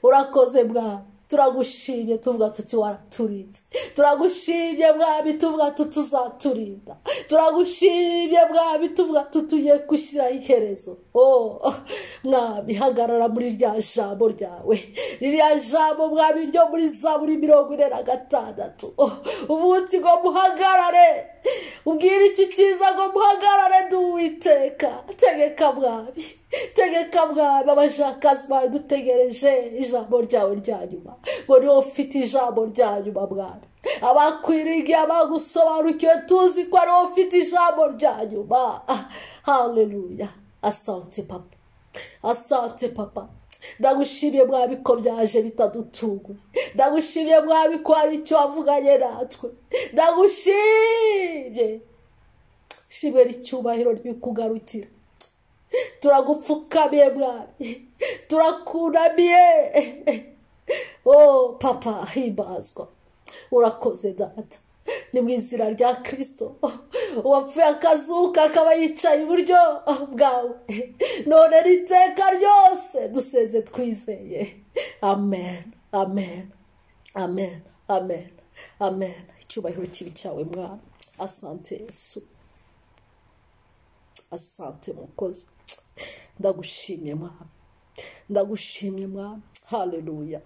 urakoze mwami turagushimye tuvuga tuti waraturinze turagushimye mwami tuvuga tuti uzaturinda turagushimye mwami tuvuga tuti ugiye gushyiraho iherezo mwami hagarara muri rya jambo ryawe ririya jambo mwami ryo muri za buri mirongo ine na gatandatu umunsi ngo muhagarare ubwire iki cyiza ngo muhagarare duwiteka tegeka mwami tegeka mwami abashakazi bawe dutegereje ijambo ryawe rya nyuma ngo niho ufite ijambo rya nyuma mwami abakwiriye abagusobanukiwe tuzi ko ariwo ufite ijambo rya nyuma haleluya asante papa asante papa ndagushimye mwami ko byaje bitadutunguye ndagushimye mwami ko hari icyo wavuganye natwe ndagushimye shimwe n'icyubahiro ry'ikugarukira turagupfukamiye mwami turakunamiye oh papa himbazwa urakoze data ni mu izina rya kirisito uwapfuye akazuka akaba yicaye iburyo bwawe none n'iteka ryose duseze twizeye amen amen amen amen amen icyubahiro kibi cyawe mwana asante yesu asante mukozi ndagushimye mwana ndagushimye mwana haleluya